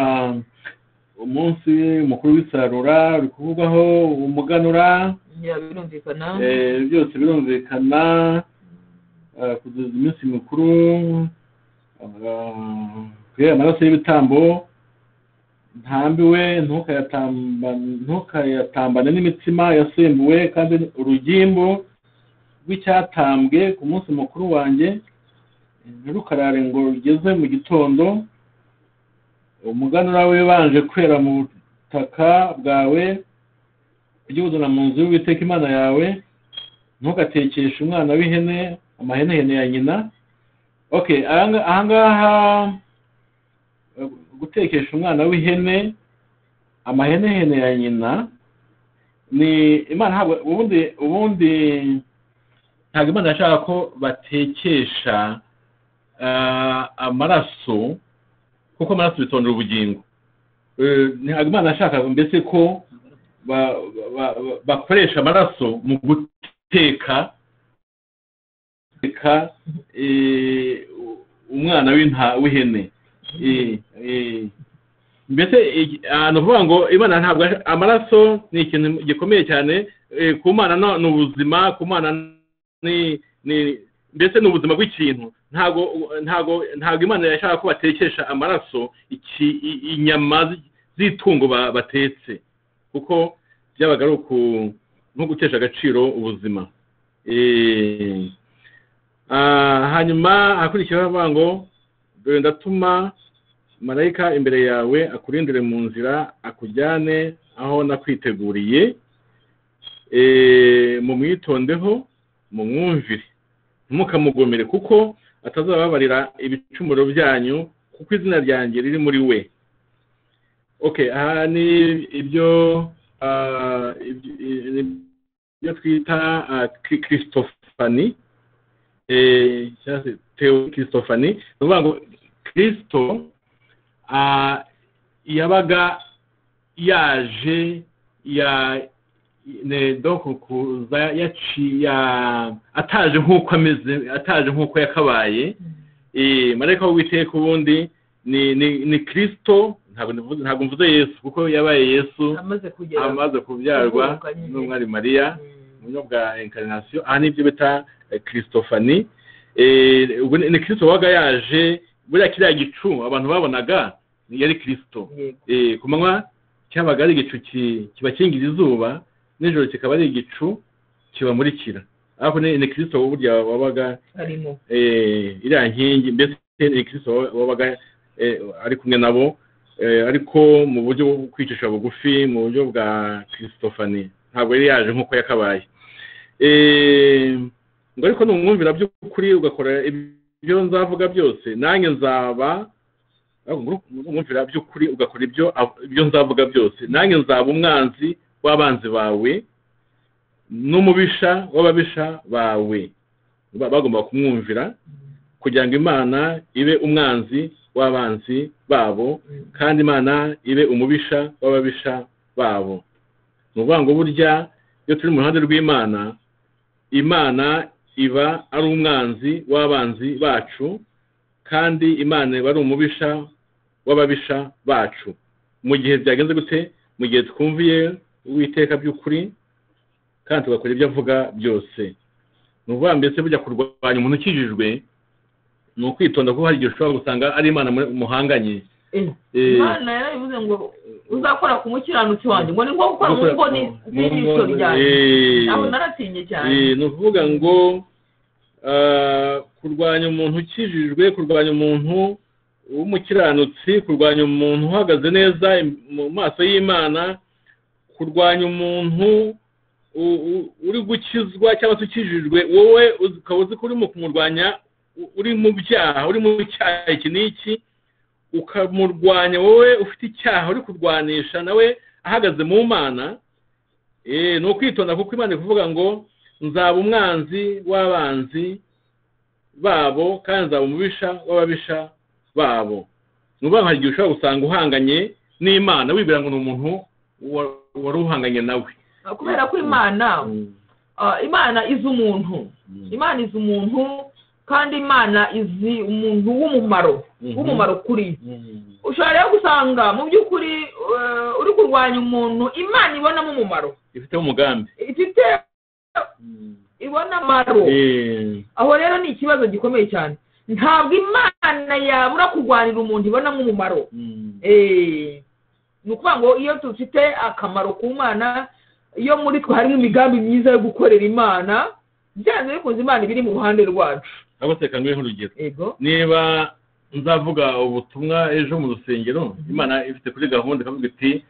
umunsi mukuru w'isarura uri kuvugwaho umuganura Ya, birumvikana Eh, byose birumvikana eh, kugeza iminsi mikuru eh, kugira amaraso y'ibitambo ntambiwe ntukayatambane ntukayatambane n'imitsima yasembuwe kandi urugimbu rw'icyatambwe ku munsi mukuru wanjye ntirukarare ngo rugeze mu gitondo umuganura wibanje kwera mu butaka bwawe ujye uzana mu nzu y'uwiteka imana yawe ntugatekeshe umwana w'ihene amahenehene ya nyina ok ahanga- ahangaha gutekesha umwana w'ihene amahenehene ya nyina ni imana ntabwo ubundi ubundi ntabwo imana yashaka ko batekesha ah, amaraso kuko amaraso bitondera ubugingo Eh, ntabwo imana yashaka mbese ko ba- ba- ba- bakoresha amaraso mu guteka guteka eh, umwana w'inta- w'ihene Eh, eh. mbese eh, ah, ni ukuvuga ngo imana ntabwo ash- amaraso ni ikintu gikomeye cyane eh, ku mwana no- ni ubuzima ku mwana ni ni mbese ni ubuzima bw'ikintu ntabwo ntabwo ntabwo imana yashaka ko batekesha amaraso iki- i- inyama zi- z'itungo ba- batetse kuko byabaga ari uku nko gutesha agaciro ubuzima Eh, ah, hanyuma hakurikiyeho avuga ngo dore ndatuma marayika imbere yawe akurindire mu nzira akujyane aho nakwiteguriye Eh, mumwitondeho mumwumvire ntimukamugomere kuko atazababarira ibicumuro byanyu kuko izina ryanjye riri muri we okay aha ni ibyo ah, ibyo- i- ibyo twita ah, kri- christofani eh, cyangwa se teo christofani ni ukuvuga ngo kristo ah, yabaga yaje ya ne donc kuza yaci ya ataje nk'uko ameze ataje nk'uko yakabaye eh marayika w'uwiteka ubundi ni ni ni Kristo ntabwo nivuze ntabwo mvuze Yesu kuko yabaye Yesu amaze kugera amaze kubyarwa Kubyarwa. n'umwari Mariya Mm. uburyo bwa incarnation aha ni ibyo bita eh, christophany Eh, ubwo ni ni kristo wabaga yaje buriya kiriya gicu abantu babonaga ni- yari kristo Yego. Eh, ku manywa cyabaga ari igicu ki- kibakingira izuba nijoro kikaba ari igicu kibamurikira ariko ni ni kristo burya wabaga arimo eh, iriya nkingi mbese ni kristo wabaga eh, ari kumwe nabo eh, ariko mu buryo bwo kwicisha bugufi mu buryo bwa christofani ntabwo yari yaje nk'uko yakabaye Eh, ngo ariko numwumvira by'ukuri ugakora ibyo nzavuga byose nanjye nzaba numwumvira by'ukuri ugakora ibyo av- ibyo nzavuga byose nanjye nzaba umwanzi w'abanzi bawe n'umubisha w'ababisha bawe ba- bagomba kumwumvira kugira ngo imana ibe umwanzi w'abanzi babo Mm. kandi imana ibe umubisha w'ababisha babo ni ukuvuga ngo burya iyo turi mu ruhande rw'imana imana iba ari umwanzi w'abanzi bacu kandi imana iba ari umubisha w'ababisha bacu mu gihe byagenze gute mu gihe twumviye uwiteka by'ukuri kandi tugakora ibyo avuga byose ni ukuvuga mbese bujya kurwanya umuntu ukijijwe ni ukwitonda kuko hari igihe ushobora gusanga ari imana muri- muhanganye Eh, Eh, imana yarabivuze ngo uzakora ku mukiranutsi wanjye ngo ni nko gukora mu ngo ni- n'ijisho ryanjye Eh, aho naratinye cyane eh, ni ukuvuga ngo ah, kurwanya umuntu ukijijwe kurwanya umuntu w'umukiranutsi kurwanya umuntu uhagaze neza im- mu maso y'imana kurwanya umuntu u- u- uri gukizwa cyangwa se ukijijwe wowe uzi- ukaba uzi ko urimo kumurwanya u- uri mu byaha uri mu cyaha iki n'iki ukamurwanya wowe ufite icyaha uri kurwanisha nawe ahagaze mu mana Eh, ni ukwitonda kuko imana ikuvuga ngo nzaba umwanzi w'abanzi babo kandi nzaba umubisha w'ababisha babo ni ukuvuga ngo hari igihe ushobora gusanga uhanganye n'imana wibwira ngo ni umuntu wa- wari uhanganye nawe kubera ko imana ah, imana izi umuntu Mm. imana izi umuntu kandi imana izi umuntu w'umumaro Mhm. w'umumaro kuri Mm. ushobora rero gusanga mu by'ukuri eh, uri kurwanya umuntu imana ibonamo umumaro ifiteho umugambi ifite ibona amaro Eh, aho rero ni ikibazo gikomeye cyane ntabwo imana yabura kurwanira umuntu ibonamo umumaro mm. Eh, ni ukuvuga ngo iyo dufite akamaro ku mana iyo muri twe harimo imigambi myiza yo gukorera imana byanze bikunze imana iba iri mu ruhande rwacu ahubwo se kanguhe nk'urugero yego niba nzavuga ubutumwa ejo mu rusengero imana ifite kuri gahunda ikavuga iti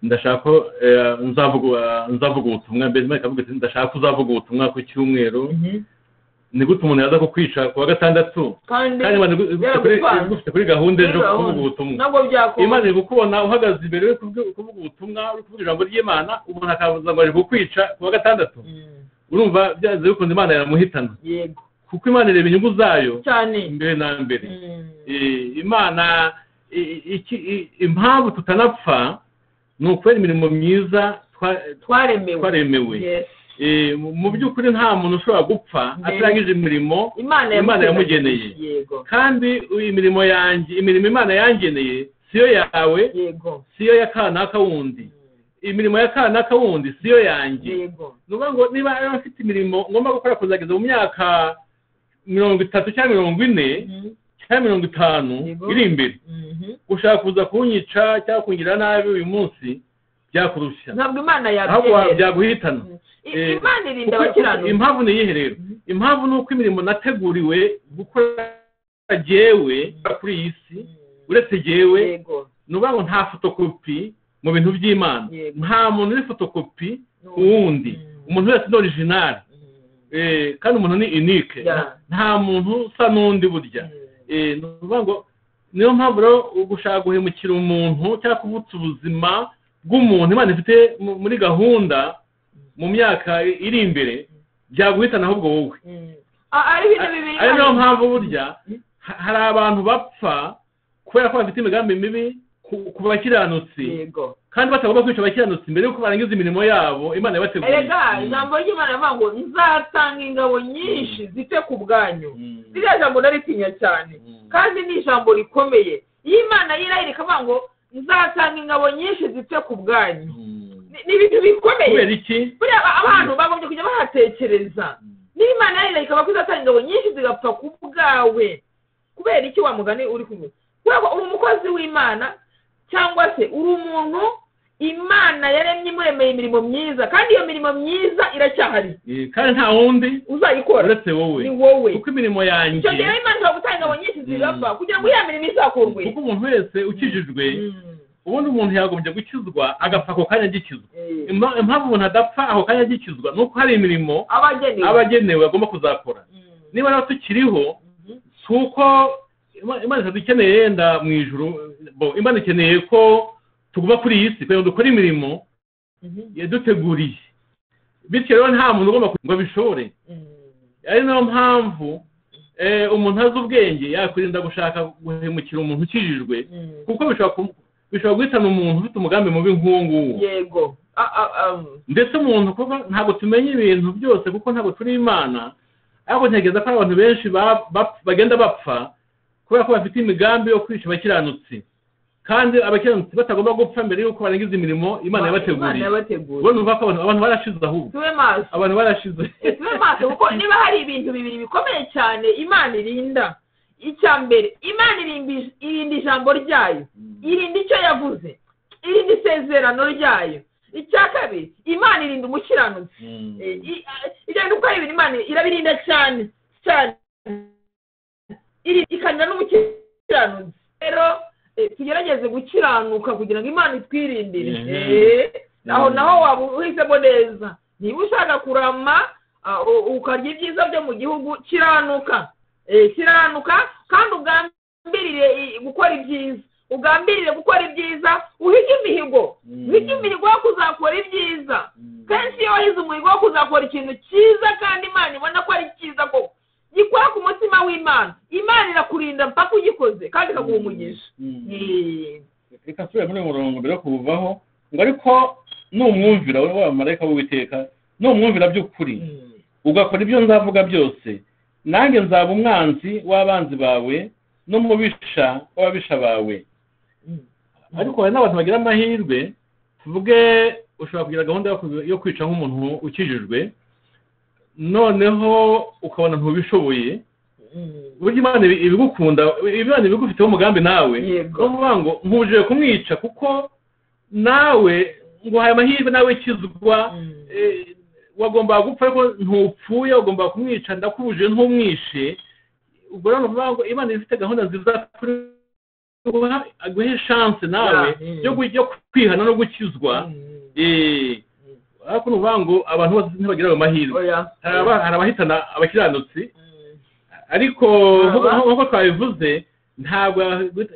ndashaka ko, eh, nzavuga nzavuga ubutumwa mbese imana ikavuga iti ndashaka ko uzavuga ubutumwa ku cyumweru ni gute umuntu yaza kukwica ku wa gatandatu kandi kandi imana igufite kuri- igufite kuri gahunda ejo kuvuga ubutumwa ntabwo byakunda imana iri kukubona uhagaze imbere uri kuvuga- kuvuga ubutumwa uri kuvuga ijambo ry'imana umuntu akavuga ngo ari kukwica ku wa gatandatu urumva byanze bikunze imana yaramuhitana yego kuko imana ireba inyungu zayo cyane mbere na mbere Mm. Eh, imana i- iki- i- impamvu tutanapfa ni ukubera imirimo myiza twa- twaremewe twaremewe Yes. Eh, mu- mu by'ukuri nta muntu ushobora gupfa Mbere. atarangije imirimo imana Imana yamugeneye. yego kandi imirimo yanjye imirimo imana yangeneye siyo yawe yego siyo ya kanaka wundi imirimo ya kanaka wundi siyo yanjye yego ni ukuvuga ngo niba yari afite imirimo ngomba gukora kuzageza mu myaka mirongo itatu cyangwa mirongo ine Mhm. cyangwa mirongo itanu Yego. iri imbere Mhm. ushaka kuza kunyica cyangwa kungira nabi uyu munsi byakurushya ntabwo imana ahubwo wa- yabyemera byaguhitana I- eh, imana irinda Kuko- abakiranutsi impamvu ni iyihe rero Mhm. impamvu ni uko imirimo nateguriwe gukora jyewe kuri iyi si uretse jyewe yego ni ukuvuga ngo nta fotokopi mu bintu by'imana Yego. nta muntu uri fotokopi ku No. wundi Mm. umuntu wese ni orijinali Mm. Eh, kandi umuntu ni inike Yeah. nta muntu usa n'undi burya Mm. Eh, ni ukuvuga ngo niyo mpamvu rero gushaka guhemukira umuntu cyangwa kubutsa ubuzima bw'umuntu imana ifite mu- muri gahunda mu myaka iri imbere byaguhitana ahubwo wowe Mm. Ah, ari ibintu bibiri ari niyo Imana- mpamvu burya ha- hari abantu bapfa kubera ko bafite imigambi mibi ku- ku bakiranutsi yego kandi batagomba kwica abakiranutsi mbere yuko barangiza imirimo yabo imana yabateguriye erega ijambo ry'imana rivuga ngo nzatanga ingabo nyinshi zite ku bwanyu Mm. ririya jambo ndaritinya cyane Mm. kandi ni ijambo rikomeye iyo imana yirahira ikavuga ngo nzatanga ingabo nyinshi zite ku bwanyu Mm. Ni- ni ibintu bikomeye kubera iki buriya aba- abantu bagombye kujya bahatekereza niba imana yarira ikaba kuzatanga ingabo nyinshi zigapfa ku bwawe kubera iki wa mugani uri kumwe kubera ko uri umukozi w'imana cyangwa se uri umuntu imana yaremye imuremeye imirimo myiza kandi iyo mirimo myiza iracyahari Eh, kandi nta wundi uzayikora uretse wowe ni wowe kuko imirimo yanjye icyo gihe rero imana ishobora gutanga ingabo nyinshi zigapfa Mm. kugira ngo ya mirimo izakorwe kuko umuntu wese ukijijwe Mm. ubundi umuntu yagombye gukizwa agapfa ako kanya agikizwa Eh. Impa- impamvu umuntu adapfa ako kanya agikizwa ni uko hari imirimo abagenewe abagenewe agomba kuzakora Mm. niba rero tukiriho Mhm. si uko Ima- imana itadukeneye yenda mu ijuru bo imana ikeneye ko tuguma kuri iyi si kugira ngo dukore imirimo Mhm. yaduteguriye bityo rero nta muntu ugomba ku- ngo abishobore Mm. ari nayo mpamvu eh, umuntu azi ubwenge yakwirinda gushaka guhemukira umuntu ukijijwe Mm. kuko bishobora ku- bishobora guhitana umuntu ufite umugambi mubi nk'uwo nguwo yego A- a- am. ndetse umuntu kuko ntabwo tumenya ibintu byose kuko ntabwo turi imana ariko ntekereza ko hari abantu benshi ba- bap- bagenda bapfa kubera ko bafite imigambi yo kwica abakiranutsi kandi abakiranutsi batagomba gupfa mbere y'uko barangiza imirimo imana Imana yabateguriye yabateguriye ubona uvuga ko abantu- abantu barashize ahubwo tube maso abantu barashize tube maso kuko niba hari ibintu bibiri bikomeye cyane imana irinda icya mbere imana irimbi- irinda ijambo ryayo irinda icyo yavuze irinda isezerano ryayo icya kabiri imana irinda umukiranutsi Eh, i- a- ibyo bintu uko ari ibintu imana irabirinda cyane cyane Iri- ikarinda n'umukiranutsi rero eh, tugerageze gukiranuka kugira ngo imana itwirindire Mhm. Eh, aho Mhm. naho waba uhisemo neza niba ushaka kurama ah, u- ukarya ibyiza byo mu gihugu kiranuka Eh, kiranuka kandi ugambirire i- gukora ibyiza ugambirire gukora ibyiza uhige imihigo Mhm. uhige imihigo yo kuzakora ibyiza kenshi iyo wahize umuhigo wo kuzakora ikintu cyiza kandi imana ibona ko ari cyiza koko gikora ku mutima w'imana imana irakurinda mpaka ugikoze kandi ikaguha umugisha Eh, reka tube muri uyu murongo mbere yo kuwuvaho ngo ariko numwumvira wowe wa marayika w'uwiteka numwumvira by'ukuri mm, ugakora ibyo nzavuga byose nanjye nzaba umwanzi w'abanzi bawe n'umubisha w'ababisha bawe mm. ariko hari n'abantu bagira amahirwe tuvuge ushobora kugira gahunda yo ku- yo kwica nk'umuntu ukijijwe noneho ukabona ntubishoboye Mm. burya imana ibi- ibigukunda imana ibigufiteho umugambi nawe Yego. ni ukuvuga ngo ntuje kumwica kuko nawe nguhaye amahirwe nawe kizwa eh, wagombaga gupfa ariko ntupfuye wagombaga kumwica ndakubuje ntumwishe ubwo rero nuvuga ngo imana iba ifite gahunda nziza kuri wowe, aguhe chance nawe Yeah, mm. yo gu- yo kwihana no gukizwa Eh, ariko ni ukuvuga ngo abantu bose ntibagira ayo mahirwe hari aba- hari abahitana abakiranutsi ariko Aba. nk'uko- nk'uko twabivuze ntabwo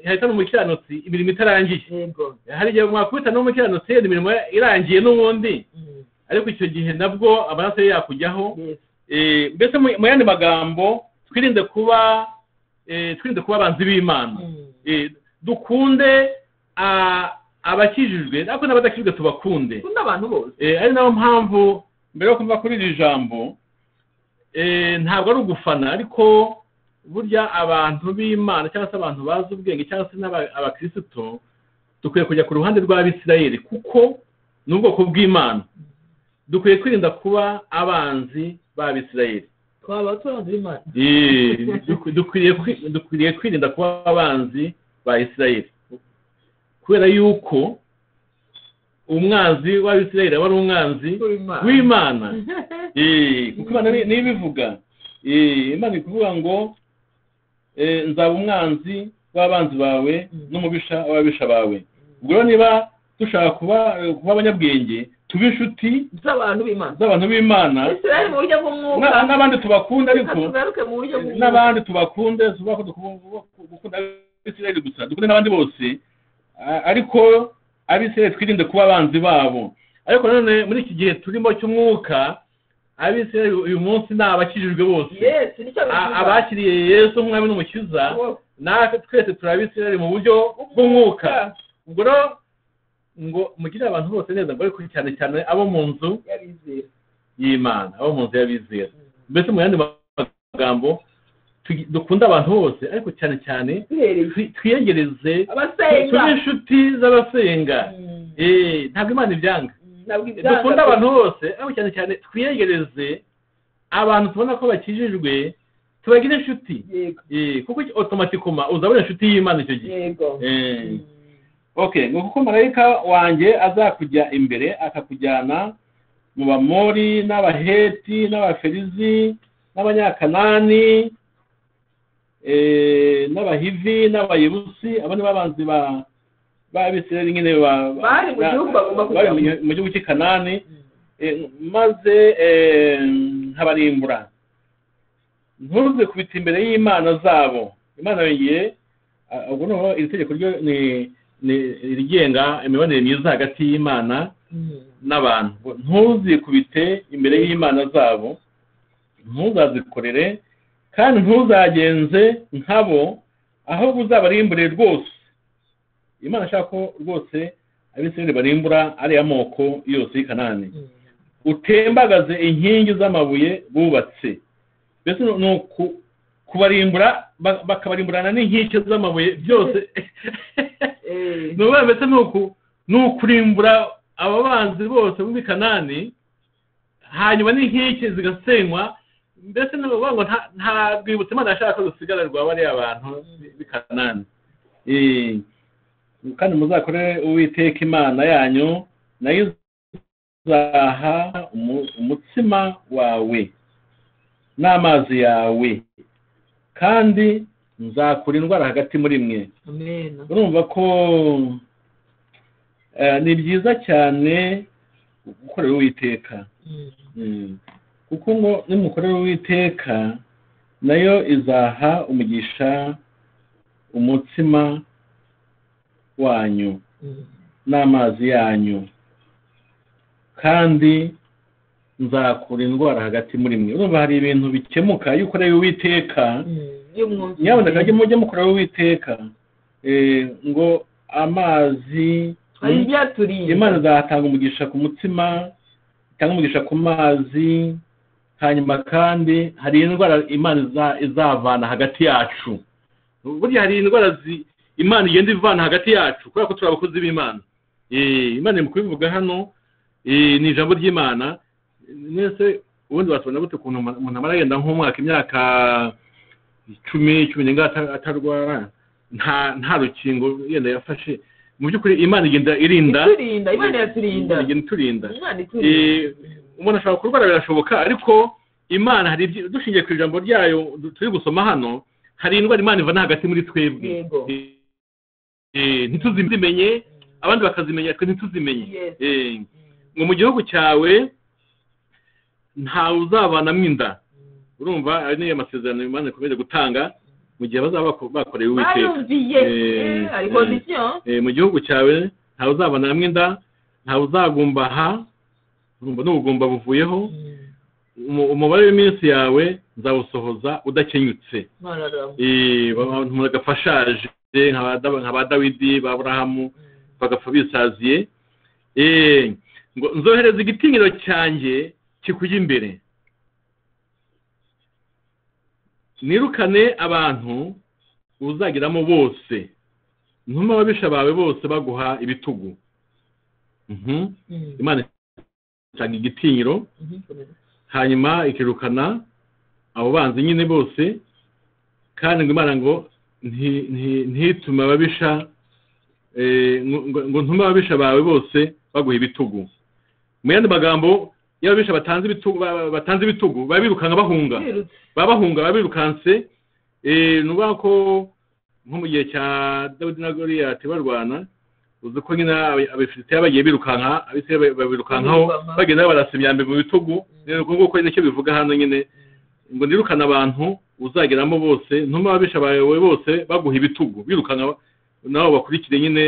hahitana umukiranutsi imirimo itarangiye yego hari igihe mwakubita n'umukiranutsi yenda imirimo irangiye n'ubundi Mm. ariko icyo gihe nabwo amaraso ye yakujyaho Yes. Eh, mbese mu- mu yandi magambo twirinde kuba eh, twirinde kuba abanzi b'imana Mm. Eh, dukunde ah, abakijijwe ariko n'abadakijijwe tubakunde ukunda abantu bose Eh, ari nayo mpamvu mbere yo kuva kuri iri jambo eh, ntabwo ari ugufana ariko burya abantu b'imana cyangwa se abantu bazi ubwenge cyangwa se n'aba- abakirisitu dukwiye kujya ku ruhande rw'abisirayeli kuko ni ubwoko bw'imana dukwiye kwirinda kuba abanzi b'abisirayeli twaba turanze imana Eh, duk- dukwiriye kwi- dukwiriye kwirinda kuba abanzi ba isirayeli kubera yuko umwanzi w'abisirayeli aba ari umwanzi w'imana Eh, kuko imana ni- niyo ibivuga Eh, imana iri kuvuga ngo eh, nzaba umwanzi w'abanzi bawe Mm. n'umubisha w'ababisha bawe ubwo rero niba dushaka kuba kuba abanyabwenge tube inshuti z'abantu b'imana z'abantu b'imana isirayeli mu buryo bw'umwuka na- n'abandi tubakunda ariko tugaruke mu buryo bw'umwuka n'abandi tubakunde si ukuvuga ko duku- gukunda abisirayeli gusa dukunde n'abandi bose a- ariko abisirayeli twirinde kuba abanzi babo ariko nanone muri iki gihe turimo cy'umwuka abisirayeli uyu munsi ni abakijijwe bose yes nicyo A- bivuga. abakiriye yesu umwami n'umukiza Bose. natwe twese turi abisirayeli mu buryo bw'umwuka ubwo rero ngo mugire abantu bose neza ngo ariko cyane cyane abo mu nzu y'abizera y'imana abo mu nzu y'abizera mbese mu yandi magambo tugi- dukunde abantu bose ariko cyane cyane duhereye twi- twiyegereze abasenga tube inshuti z'abasenga Mm. Eh, ntabwo imana ibyanga ntabwo ibyanga dukunda abantu bose ariko cyane cyane twiyegereze abantu tubona ko bakijijwe tubagire inshuti yego Eh, kuko otomatikoma uzabona inshuti y'imana icyo gihe yego Eh, Mm. okay ni kuko marayika wanjye azakujya imbere akakujyana mu bamori n'abaheti n'abaferizi n'abanyakanani eh, n'abahivi n'abayebusi abo ni babanzi ba b'abisirayeli nyine ba- ba- Bari mu gihugu bagomba kujyamo. bari mu gi- mu gihugu cy'i kanani Mm. Eh, maze eh, nkabarimbura ntuze kubita imbere y'imana zabo imana yongeye ah, ubwo noneho iri tegeko ryo ni ni- rigenga imibanire myiza hagati y'imana Mm. n'abantu ngo ntuzikubite imbere y'imana zabo ntuzazikorere kandi ntuzagenze nkabo ahubwo uzabarimbure rwose imana ashaka ko rwose abisirayeli barimbura ariya moko yose y'i kanani Mm. utembagaze inkingi z'amabuye bubatse mbese ni ni uku- kubarimbura ba- bakabarimburana n'inkike z'amabuye byose Eh. ni ukuvuga mbese ni uku ni ukurimbura aba banzi bose bo muri kanani hanyuma n'inkike zigasenywa mbese ni ukuvuga ngo nta- nta rwibutso imana yashaka ko rusigara rwa bariya bantu b'i kanani Eh, kandi muzakore uwiteka imana yanyu nayo uzaha umu- umutsima wawe n'amazi yawe kandi nzakura indwara hagati muri mwe amen urumva ko eh, ni byiza cyane gukorera uwiteka Mm. Mm. kuko ngo nimukorera uwiteka nayo izaha umugisha umutsima wanyu Mm. n'amazi yanyu kandi nzakura indwara hagati muri mwe urumva hari ibintu bikemuka iyo ukoreye uwiteka Mm. Iyo mwumvise- nyabuneka mujye mujye mukorera uwiteka Eh, ngo amazi hari ibyaturiye imana izatanga umugisha ku mutsima itanga umugisha ku mazi hanyuma kandi hari indwara imana iza- izavana hagati yacu burya hari indwara zi- imana igenda ivana hagati yacu kubera ko turi abakozi b'imana Eh, imana iri mu kubivuga hano eh, ni ijambo ry'imana mwese ubundi watubona gute ukuntu umuntu umuntu amara yenda nk'umwaka imyaka icumi cumi n'ingahe ata- atarwara nta nta rukingo yenda yafashe mu by'ukuri imana igenda irinda iturinda imana iraturinda igenda iturinda imana iturinda Eh, umuntu ashobora kurwara birashoboka ariko imana hari ibyi- dushingiye ku ijambo ryayo du- turi gusoma hano hari indwara imana ivana hagati muri twebwe Yego. Eh, ntituzimenye abandi bakazimenya twe ntituzimenye Yes. Eh, ngo mu gihugu cyawe ntawe uzabanamo inda urumva ari niyo masezerano imana ikomeje gutanga mu gihe bazaba bako- bakorewe uwiteka bayumviye Eh, Eh, hari eh. kondisiyo Eh, mu gihugu cyawe ntawe uzabana hamwe inda ntawe uzagumbaha urumva n'ubugumba buvuyeho umu- umubare w'iminsi yawe nzawusohoza udakenyutse marara Eh, abantu bagafashaje nka ba Daw- nka ba dawidi ba burahamu bagapfa bisaziye Eh, ngo nzohereza igitinyiro cyanjye kikujya imbere nirukane abantu uzagiramo bose ntuma ababisha bawe bose baguha ibitugu Mhm. Mm. imana itanga igitinyiro Mhm, komeza. hanyuma ikirukana abo banzi nyine bose kandi ngo imana ngo nti- nti- ntitume ababisha eh, ngo- ngo- ngo ntume ababisha bawe bose baguha ibitugu mu yandi magambo iyo ababisha batanze ibitugu ba- ba- batanze ibitugu baba birukanka bahunga Birutse. baba bahunga baba birukanse eh, ni ukuvuga ko nko mu gihe cya dawidi na goriyati barwana uzi ko nyine Abe- abefilisitiya bagiye birukanka abisiraeli babirukankaho Babirukana. bagenda barasa imyambi mu bitugu rero ubwo nguko nicyo bivuga hano nyine ngo nirukane abantu uzageramo bose ntuma ababisha bawe bose baguha ibitugu birukana nabo bakurikire nyine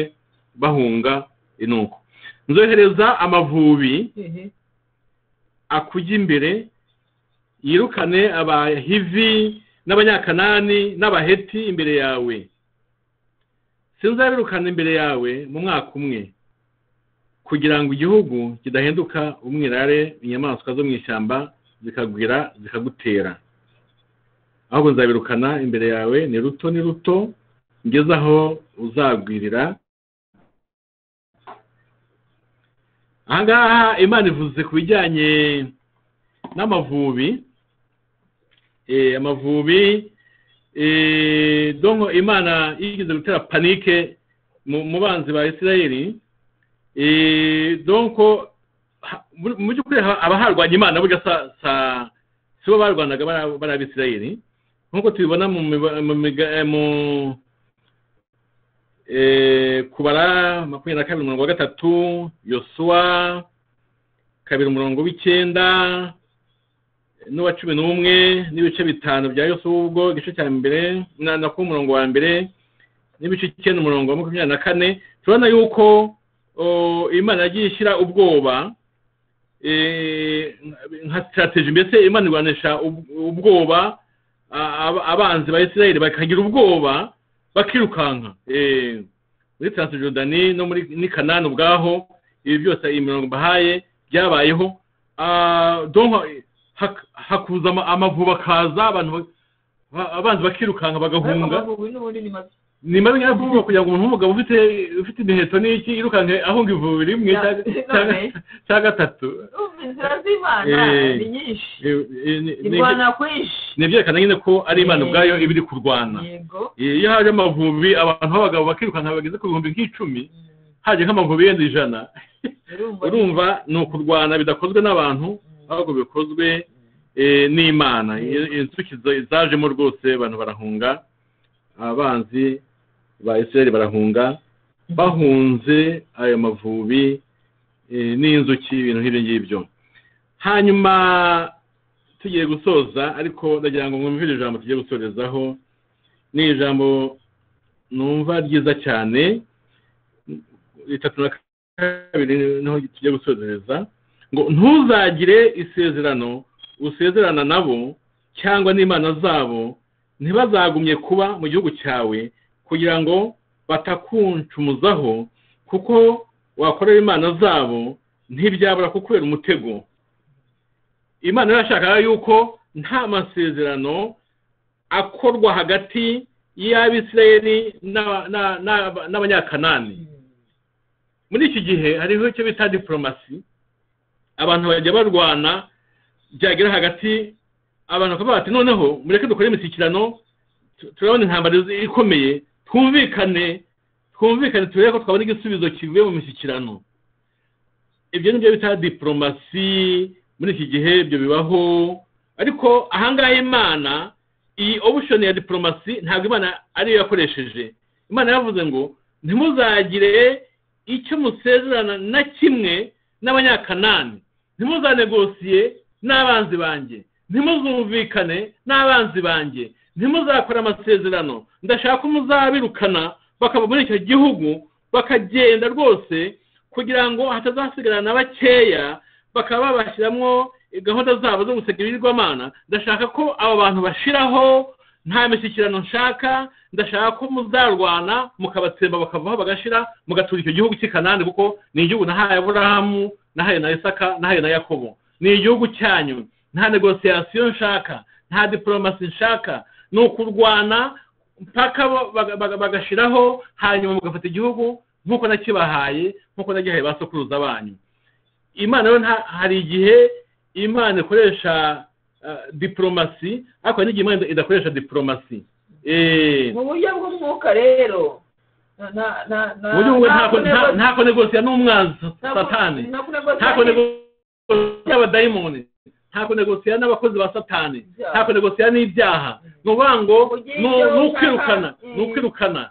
bahunga inuko nzohereza amavubi Ehe. akujya imbere yirukane abahivi n'abanyakanani n'abaheti imbere yawe sinzabirukana imbere yawe mu mwaka umwe kugira ngo igihugu kidahinduka umwirare inyamaswa zo mu ishyamba zikagwira zikagutera ahubwo nzabirukana imbere yawe ni ruto ni ruto ngeze aho uzagwirira ahangaha imana ivuze ku bijyanye n'amavubi Eh, amavubi eh, donko imana yigeze gutera panike mu mu banzi ba isirayeli Eh, donko ha- mu- mu by'ukuri ha- aba harwanya imana burya sa sa si bo barwanaga bari- bari abisirayeli nk'uko tubibona mu miba- mu miga- eh, mu- eh, kubara makumyabiri na kabiri umurongo wa gatatu yosuwa kabiri umurongo w'icyenda n'uwa cumi n'umwe n'ibice bitanu bya yosuwa ubwo igice cya mbere na na ku murongo wa mbere n'ibice icyenda umurongo wa makumyabiri na kane turabona yuko o, imana yagiye ishyira ubwoba eh, nka sitarateji mbese imana irwanisha ub- ubwoba a- ab- abanzi ba isirayeli bakagira ubwoba bakirukanka eh, muri Transjordani no muri ni Kanani ubwaho ibi byose iyi mirongo bahaye byabayeho Ah, donc hak- hakuza ama- amavuba akaza abantu ba- ba- abanzi bakirukanka Ariko bagahunga amavubi n'ubundi ni mabi. ni mabi nyayo kuvuga kugira ngo umuntu w'umugabo ufite ufite imiheto n'iki yirukanke ahunga ivubi rimwe Ya, cyangwa- none. cyangwa- cyangwa gatatu Urumva inzira z'imana Eh. ni nyinshi Eh, eh, ni- ni- irwana kwinshi ni ibyerekana nyine ko ari imana Eh. ubwayo iba iri kurwana yego iyo haje amavubi abantu b'abagabo bakirukanka bageze ku bihumbi nk'icumi Mm, haje nk'amavubi yenda ijana urumva urumva ni ukurwana bidakozwe n'abantu ahubwo bikozwe eh, n'imana I- inzuki za- zajemo rwose abantu barahunga abanzi ba isirayeli barahunga bahunze ayo mavubi eh, n'inzuki ibintu nk'ibyo ngibyo hanyuma tugiye gusoza ariko ndagira ngo mwumvire ijambo tugiye gusorezaho ni ijambo numva ryiza cyane ritatu na kabiri niho tugiye gusozereza ngo ntuzagire isezerano usezerana nabo cyangwa n'imana zabo ntibazagumye kuba mu gihugu cyawe kugira ngo batakuncumuzaho kuko wakorera imana zabo ntibyabura kukubera umutego imana irashaka yuko nta masezerano akorwa hagati y'abisirayeli n'aba- n'a- n'aba- n'abanyakanani Mm, muri iki gihe hariho icyo bita diporomasi abantu bajya barwana byagera hagati abantu bakavuga bati noneho mureke dukore imishyikirano tu- turabona intambara izi- ikomeye twumvikane twumvikane turebe ko twabona igisubizo kivuye mu mishyikirano ibyo ni byo bita diporomasi muri iki gihe ibyo bibaho ariko ahangaha imana iyi obushoni ya diporomasi ntabwo imana ariyo yakoresheje imana yavuze ngo ntimuzagire icyo musezerana na kimwe n'abanyakanani ntimuzanegosiye n'abanzi banjye ntimuzumvikane n'abanzi banjye ntimuzakora amasezerano ndashaka ko muzabirukana bakava muri icyo gihugu bakagenda rwose kugira ngo hatazasigarana na bakeya bakaba babashyiramo gahunda zabo zo guseka ibigirwamana ndashaka ko aba bantu bashiraho nta mishyikirano nshaka ndashaka ko muzarwana mukabatsemba bakavaho bagashira mugatura icyo gihugu cy'ikanani kuko ni igihugu nahaye aburahamu nahaye na isaka nahaye na yakobo ni igihugu cyanyu nta negosiyasiyo nshaka nta diporomasi nshaka ni ukurwana mpaka bagashiraho hanyuma mugafata igihugu nk'uko nakibahaye nk'uko nagihaye ba sokuruza banyu imana rero hari igihe imana ikoresha diporomasi ariko hari n'igihe imana idakoresha diporomasi mu buryo bw'umwuka rero ntako negosiya n'umwanzi satani ntako negosiya y'abadayimoni ntako negosiya n'abakozi ba satani ntako negosiya n'ibyaha ni ukuvuga ngo ni ukwirukana ni ukwirukana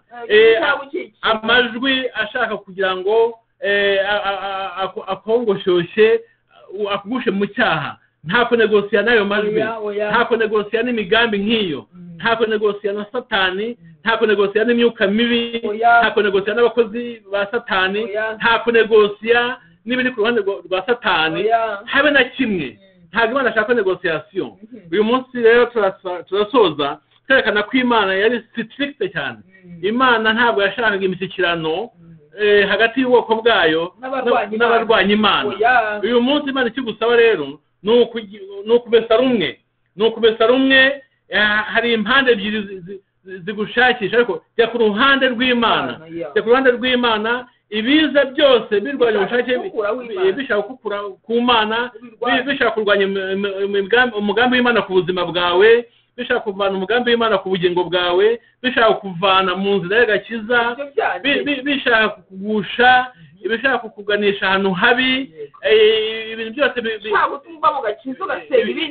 amajwi ashaka kugira ngo akongoshyoshe akugushe mu cyaha ntako negosiya n'ayo majwi ntako negosiya n'imigambi nk'iyo ntako negosiya na satani ntako negosiya n'imyuka mibi ntako negosiya n'abakozi ba satani ntako negosiya n'ibiri ku ruhande rwa satani habe na kimwe ntabwo imana ashaka negosiyasiyo uyu munsi rero turasoza twerekana ko imana yari sitirikite cyane imana ntabwo yashakaga imishyikirano hagati y'ubwoko bwayo n'abarwanya imana uyu munsi imana ikigusaba rero ni ukubesa rumwe ni ukubesa rumwe hari impande ebyiri zigushakisha ariko jya ku ruhande rw'imana jya ku ruhande rw'imana ibiza byose birwanya ubushake bishaka kukura ku mana bishaka kurwanya umugambi w'imana ku buzima bwawe bishaka kuvana umugambi w'imana ku bugingo bwawe bishaka kuvana mu nzira y'agakiza bishaka kugusha ibishaka kukuganisha ahantu habi ibintu byose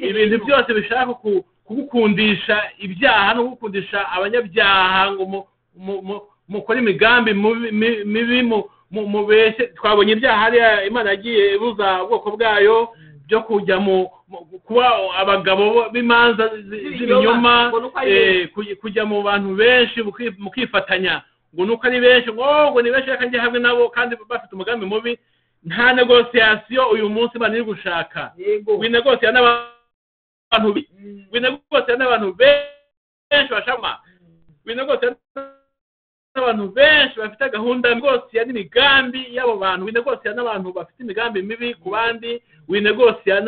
ibintu byose bishaka kugukundisha ibyaha no kugukundisha abanyabyaha ngo mukora imigambi mibi mubeshye twabonye ibyaha hariya imana yagiye ibuza ubwoko bwayo byo kujya mu kuba abagabo b'imanza z'ibinyoma kujya mu bantu benshi mukifatanya ngo nuko ari benshi ngo ngo ni benshi reka njye hamwe nabo kandi bafite umugambi mubi nta negosiyasiyo uyu munsi imana iri gushaka winegosiya n'abantu winegosiya n'abantu benshi bashama winegosiya n'abantu benshi bafite gahunda negosiya n'imigambi y'abo bantu winegosiya n'abantu bafite imigambi mibi ku bandi winegosiya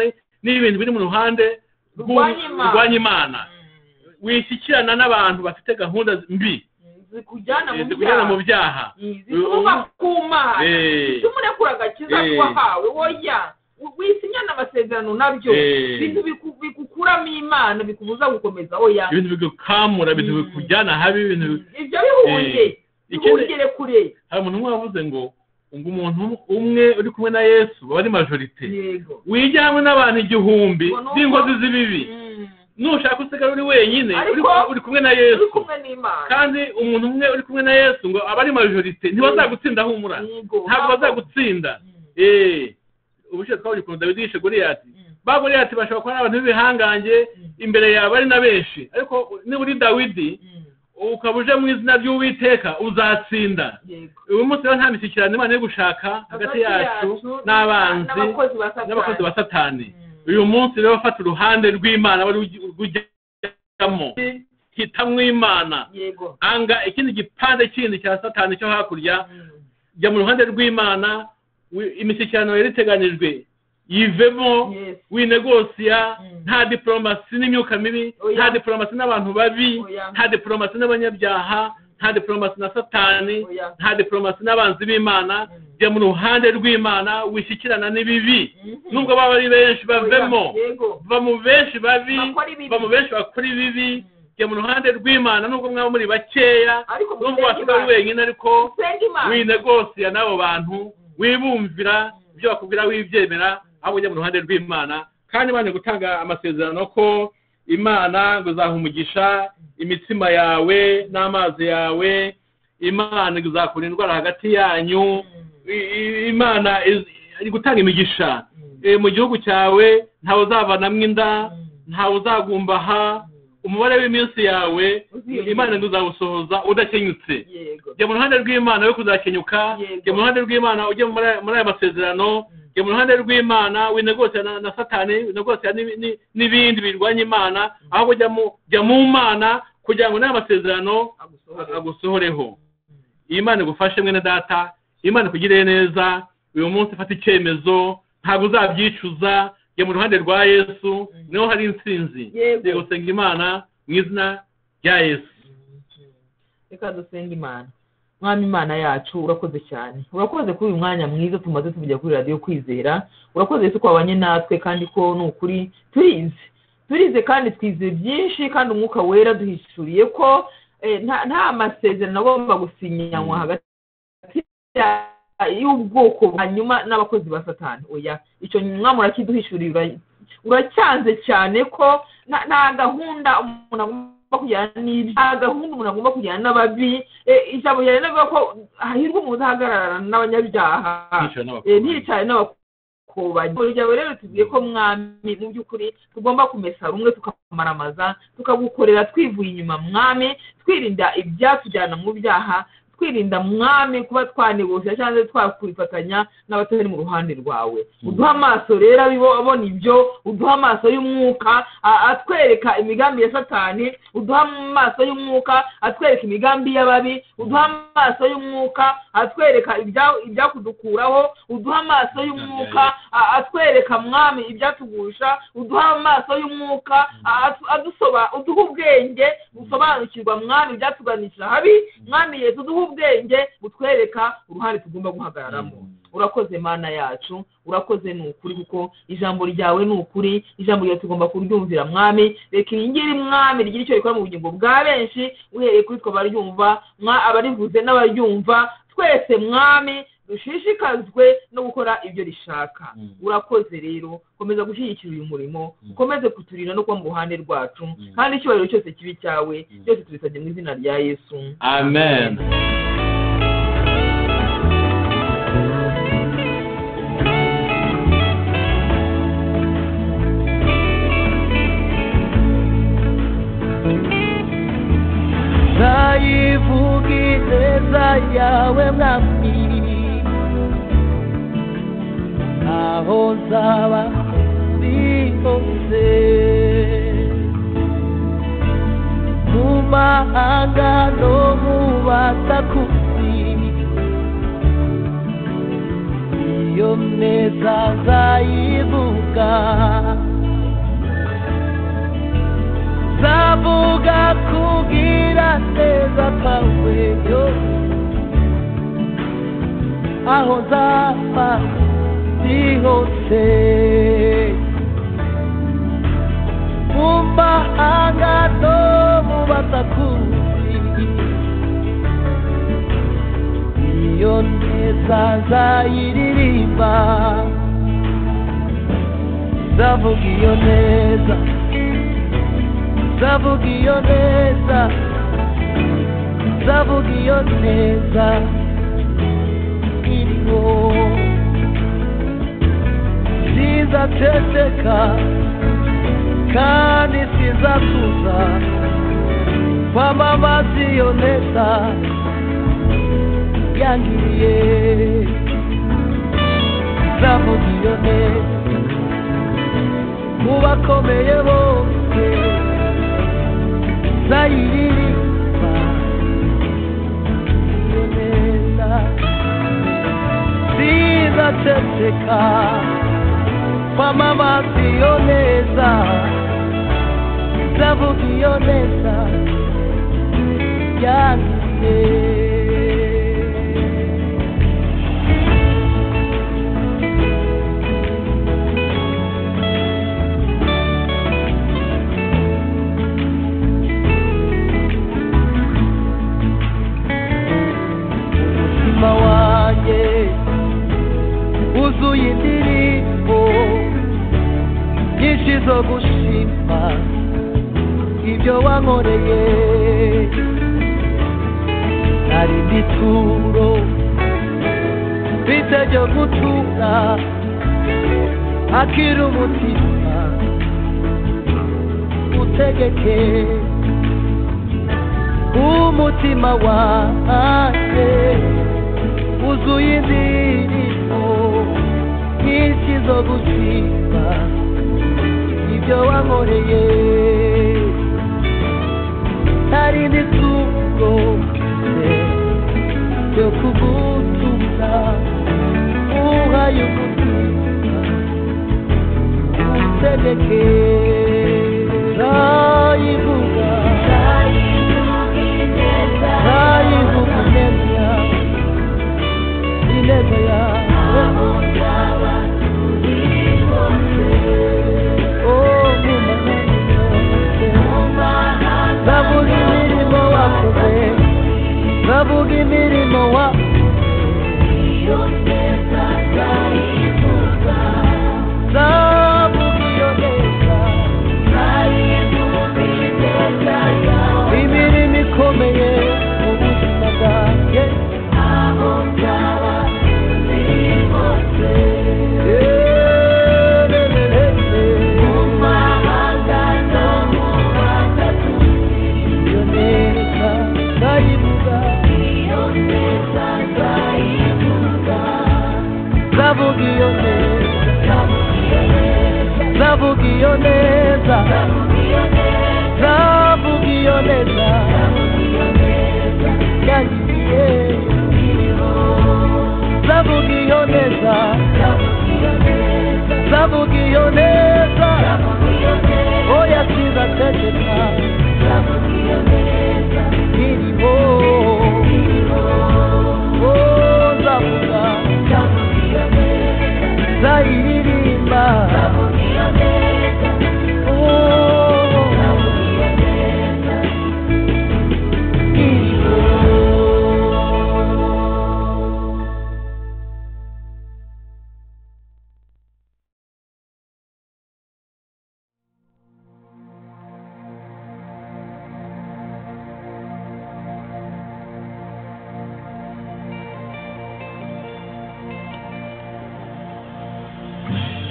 n'ibintu biri mu ruhande rw'urwanya imana wishyikirana n'abantu bafite gahunda mbi zikujyana mu byaha zituma ku mana bituma urekura agakiza wahawe woya wisinya amasezerano nabyo ibintu bikukuramo imana bikubuza gukomeza oya ibintu bigukamura ibintu bikujyana habi ibintu ibyo bihuye bihugire kure hari umuntu umwe wavuze ngo ngo umuntu umwe uri kumwe na yesu baba ari majorite wijya hamwe n'abantu igihumbi b'inkozi z'ibibi nushaka usigara uri wenyine uri kumwe na yesu kandi umuntu umwe uri kumwe na yesu ngo aba ari majorite ntibazagutsinda humura ntabwo bazagutsinda eee ubushize twabonye ukuntu dawidi yishe goliyati ba goliyati bashobora kuba ari abantu b'ibihangange imbere yawe ari na benshi ariko niba uri dawidi ukaba uje mu izina ry'uwiteka uzatsinda uyu munsi rero nta mishyikirano imana yo gushaka hagati yacu n'abanzi n'abakozi ba satani uyu munsi rero fata uruhande rw'imana wari ujyamo hitamwo imana anga ikindi gipande kindi cya satani cyo hakurya jya mu ruhande rw'imana imishyikirano yari iteganyijwe yivemo winegosiya nta diporomasi n'imyuka mibi nta diporomasi n'abantu babi nta diporomasi n'abanyabyaha nta diporomasi na satani nta diporomasi n'abanzi b'imana jya mu ruhande rw'imana wishyikirana n'ibibi nubwo baba ari benshi bavemo mu benshi babi mu benshi bakora ibibi jya mu ruhande rw'imana nubwo mwaba muri bakeya ariko nubwo wasiga uri wenyine ariko senga imana winegosiya n'abo bantu wibumvira ibyo bakubwira wibyemera ahubwo ujya mu ruhande rw'imana kandi imana gutanga amasezerano ko imana ngo izaha umugisha imitsima yawe n'amazi yawe imana izakura indwara hagati yanyu I- i- imana iz- iri gutanga imigisha Eh, mu gihugu cyawe ntawe uzavanamo inda ntawe uzagumbaha umubare w'iminsi yawe Uziyongera. imana izawusohoza udakenyutse yego jya mu ruhande rw'imana we kuzakenyuka Yego. jya mu ruhande rw'imana ujye muri aya- muri aya masezerano jya mu ruhande rw'imana winegosiya na, na satani winegosiya n'ibi- ni- n'ibindi birwanya imana ahubwo jya mu jya mu mana kugira ngo n'aya masezerano agusohorera. agusohoreho iyi mana igufashe mwene data iyi mana ikugirire neza uyu munsi fata icyemezo ntabwo uzabyicuza jya mu ruhande rwa yesu niho hari intsinzi Yego. jya gusenga imana mu izina rya yesu reka dusenga imana mwami imana yacu urakoze cyane urakoze kuri uyu mwanya mwiza tumaze tuvugira kuri radiyo kwizera urakoze yesu ko wabanye natwe kandi ko ni ukuri turize turize kandi twizeye byinshi kandi umwuka wera duhishuriye ko eh, nta- nta masezerano agomba gusinyanywa hagati ya- y'ubwoko hanyuma n'abakozi ba satani oya icyo mwami urakiduhishuriye ura- uracyanze cyane ko nta nta gahunda umuntu agomba kujyana n'ibyo nta gahunda umuntu agomba kujyana n'ababi Eh, ijambo ryawe rivuga ko hahirwa umuntu udahagarara n'abanyabyaha Ntiyicare n'abakobwa. Eh, nticare n'abakobanyi ijambo ryawe rero tugiye ko mwami mu by'ukuri tugomba kumesa rumwe tukamaramaza tukagukorera twivuye inyuma mwami twirinda ibyatujyana mu byaha twirinda mwami kuba twanegosha cyangwa se twakwifatanya n'abatari mu ruhande rwawe uduha amaso rero abibo- abona ibyo uduha amaso y'umwuka a- atwereka imigambi ya satani uduha amaso y'umwuka atwereka imigambi y'ababi uduha amaso y'umwuka atwereka ibya- ibyakudukuraho uduha amaso y'umwuka a- atwereka mwami ibyatugusha uduha amaso y'umwuka a- atu- adusoba- uduha ubwenge busobanukirwa mwami ibyatuganisha habi mwami yesu uduha ubwenge butwereka uruhare tugomba guhagararamo urakoze mana yacu urakoze ni ukuri kuko ijambo ryawe ni ukuri ijambo ryawe tugomba kuryumvira mwami reka iyi ngiri mwami rigire icyo rikora mu bugingo bwa benshi uhereye kuri twe abaryumva mwa- abarivuze n'abaryumva twese mwami dushishikazwe no gukora ibyo rishaka Mm. urakoze rero komeza gushyigikira uyu murimo Mm. ukomeze kuturinda no kuba mu ruhande rwacu Mm. kandi icyubahiro cyose kibi cyawe Mm. byose tubisabye mu izina rya yesu amen nzayivuga ineza yawe mwami aho nzaba ndi hose mu mahanga no mu batakuzi iyo neza nzayivuga zavuga kugira neza kwawe yo aho nzaba ndi hose mu mahanga no mu batakuzi iyo neza nzayiririmba ndavuga iyo neza zavuga iyo neza zavuga iyo neza iriho sizaceceka kandi sizakuza kwamamaza iyo neza yangiriye zavuga iyo neza mu bakomeye bose zayiririmba iyo neza zizaceceka kwamamaza iyo neza zavuga iyo neza yangiye igituro bitajya gutura akiri umutima utegeke umutima wanjye uzuye indirimbo nyinshi zo gushima ibyo wankoreye hari n'ituro ryo kugutuza uhaye umutima utegeke rayivuga rayivuga ineza ineza yawe bavuga imirimo wakoze bavuga imirimo wa bavuga iyo neza imirimo ikomeye mu buzima bwanjye iyo neza ndayivuga Zavuga iyo neza Zavuga iyo neza Zavuga iyo neza Yangiye Zavuga iyo neza Zavuga iyo neza Oya kiza tegeka Iriho Oh zavuga Zayiririmba Oh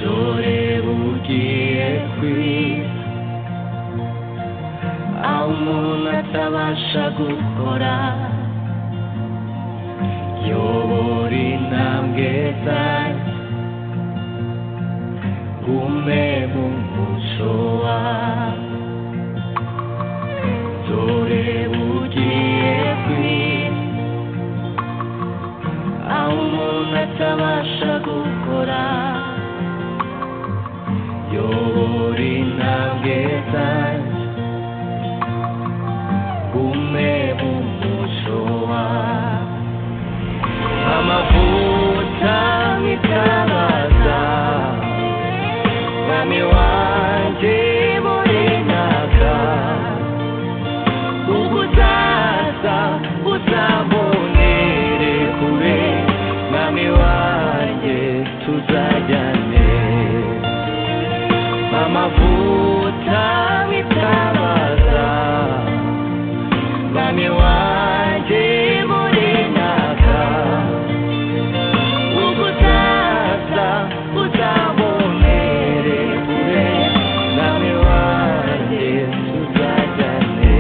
dore bugiye kwira aho umuntu atabasha gukora yobora intambwe zanjye gume mu muco wawe dore bugiye kwira aho umuntu atabasha gukora yobora intambwe zanjye gume mu muco wawe amavuta nk'itabaza mwami wanjye burinaka uguzaza uzambonere kure mwami wanjye tuzajyane amavuta bitabaza mwami wanjye muri naka ugutaza uzabonere kure mwami wanjye tuzajyane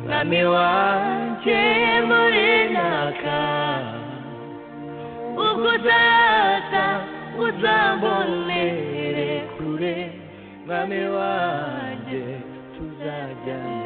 mwami wanjye murinaka ubwo uzaza uzambonere kure mwami wanjye tuzajyana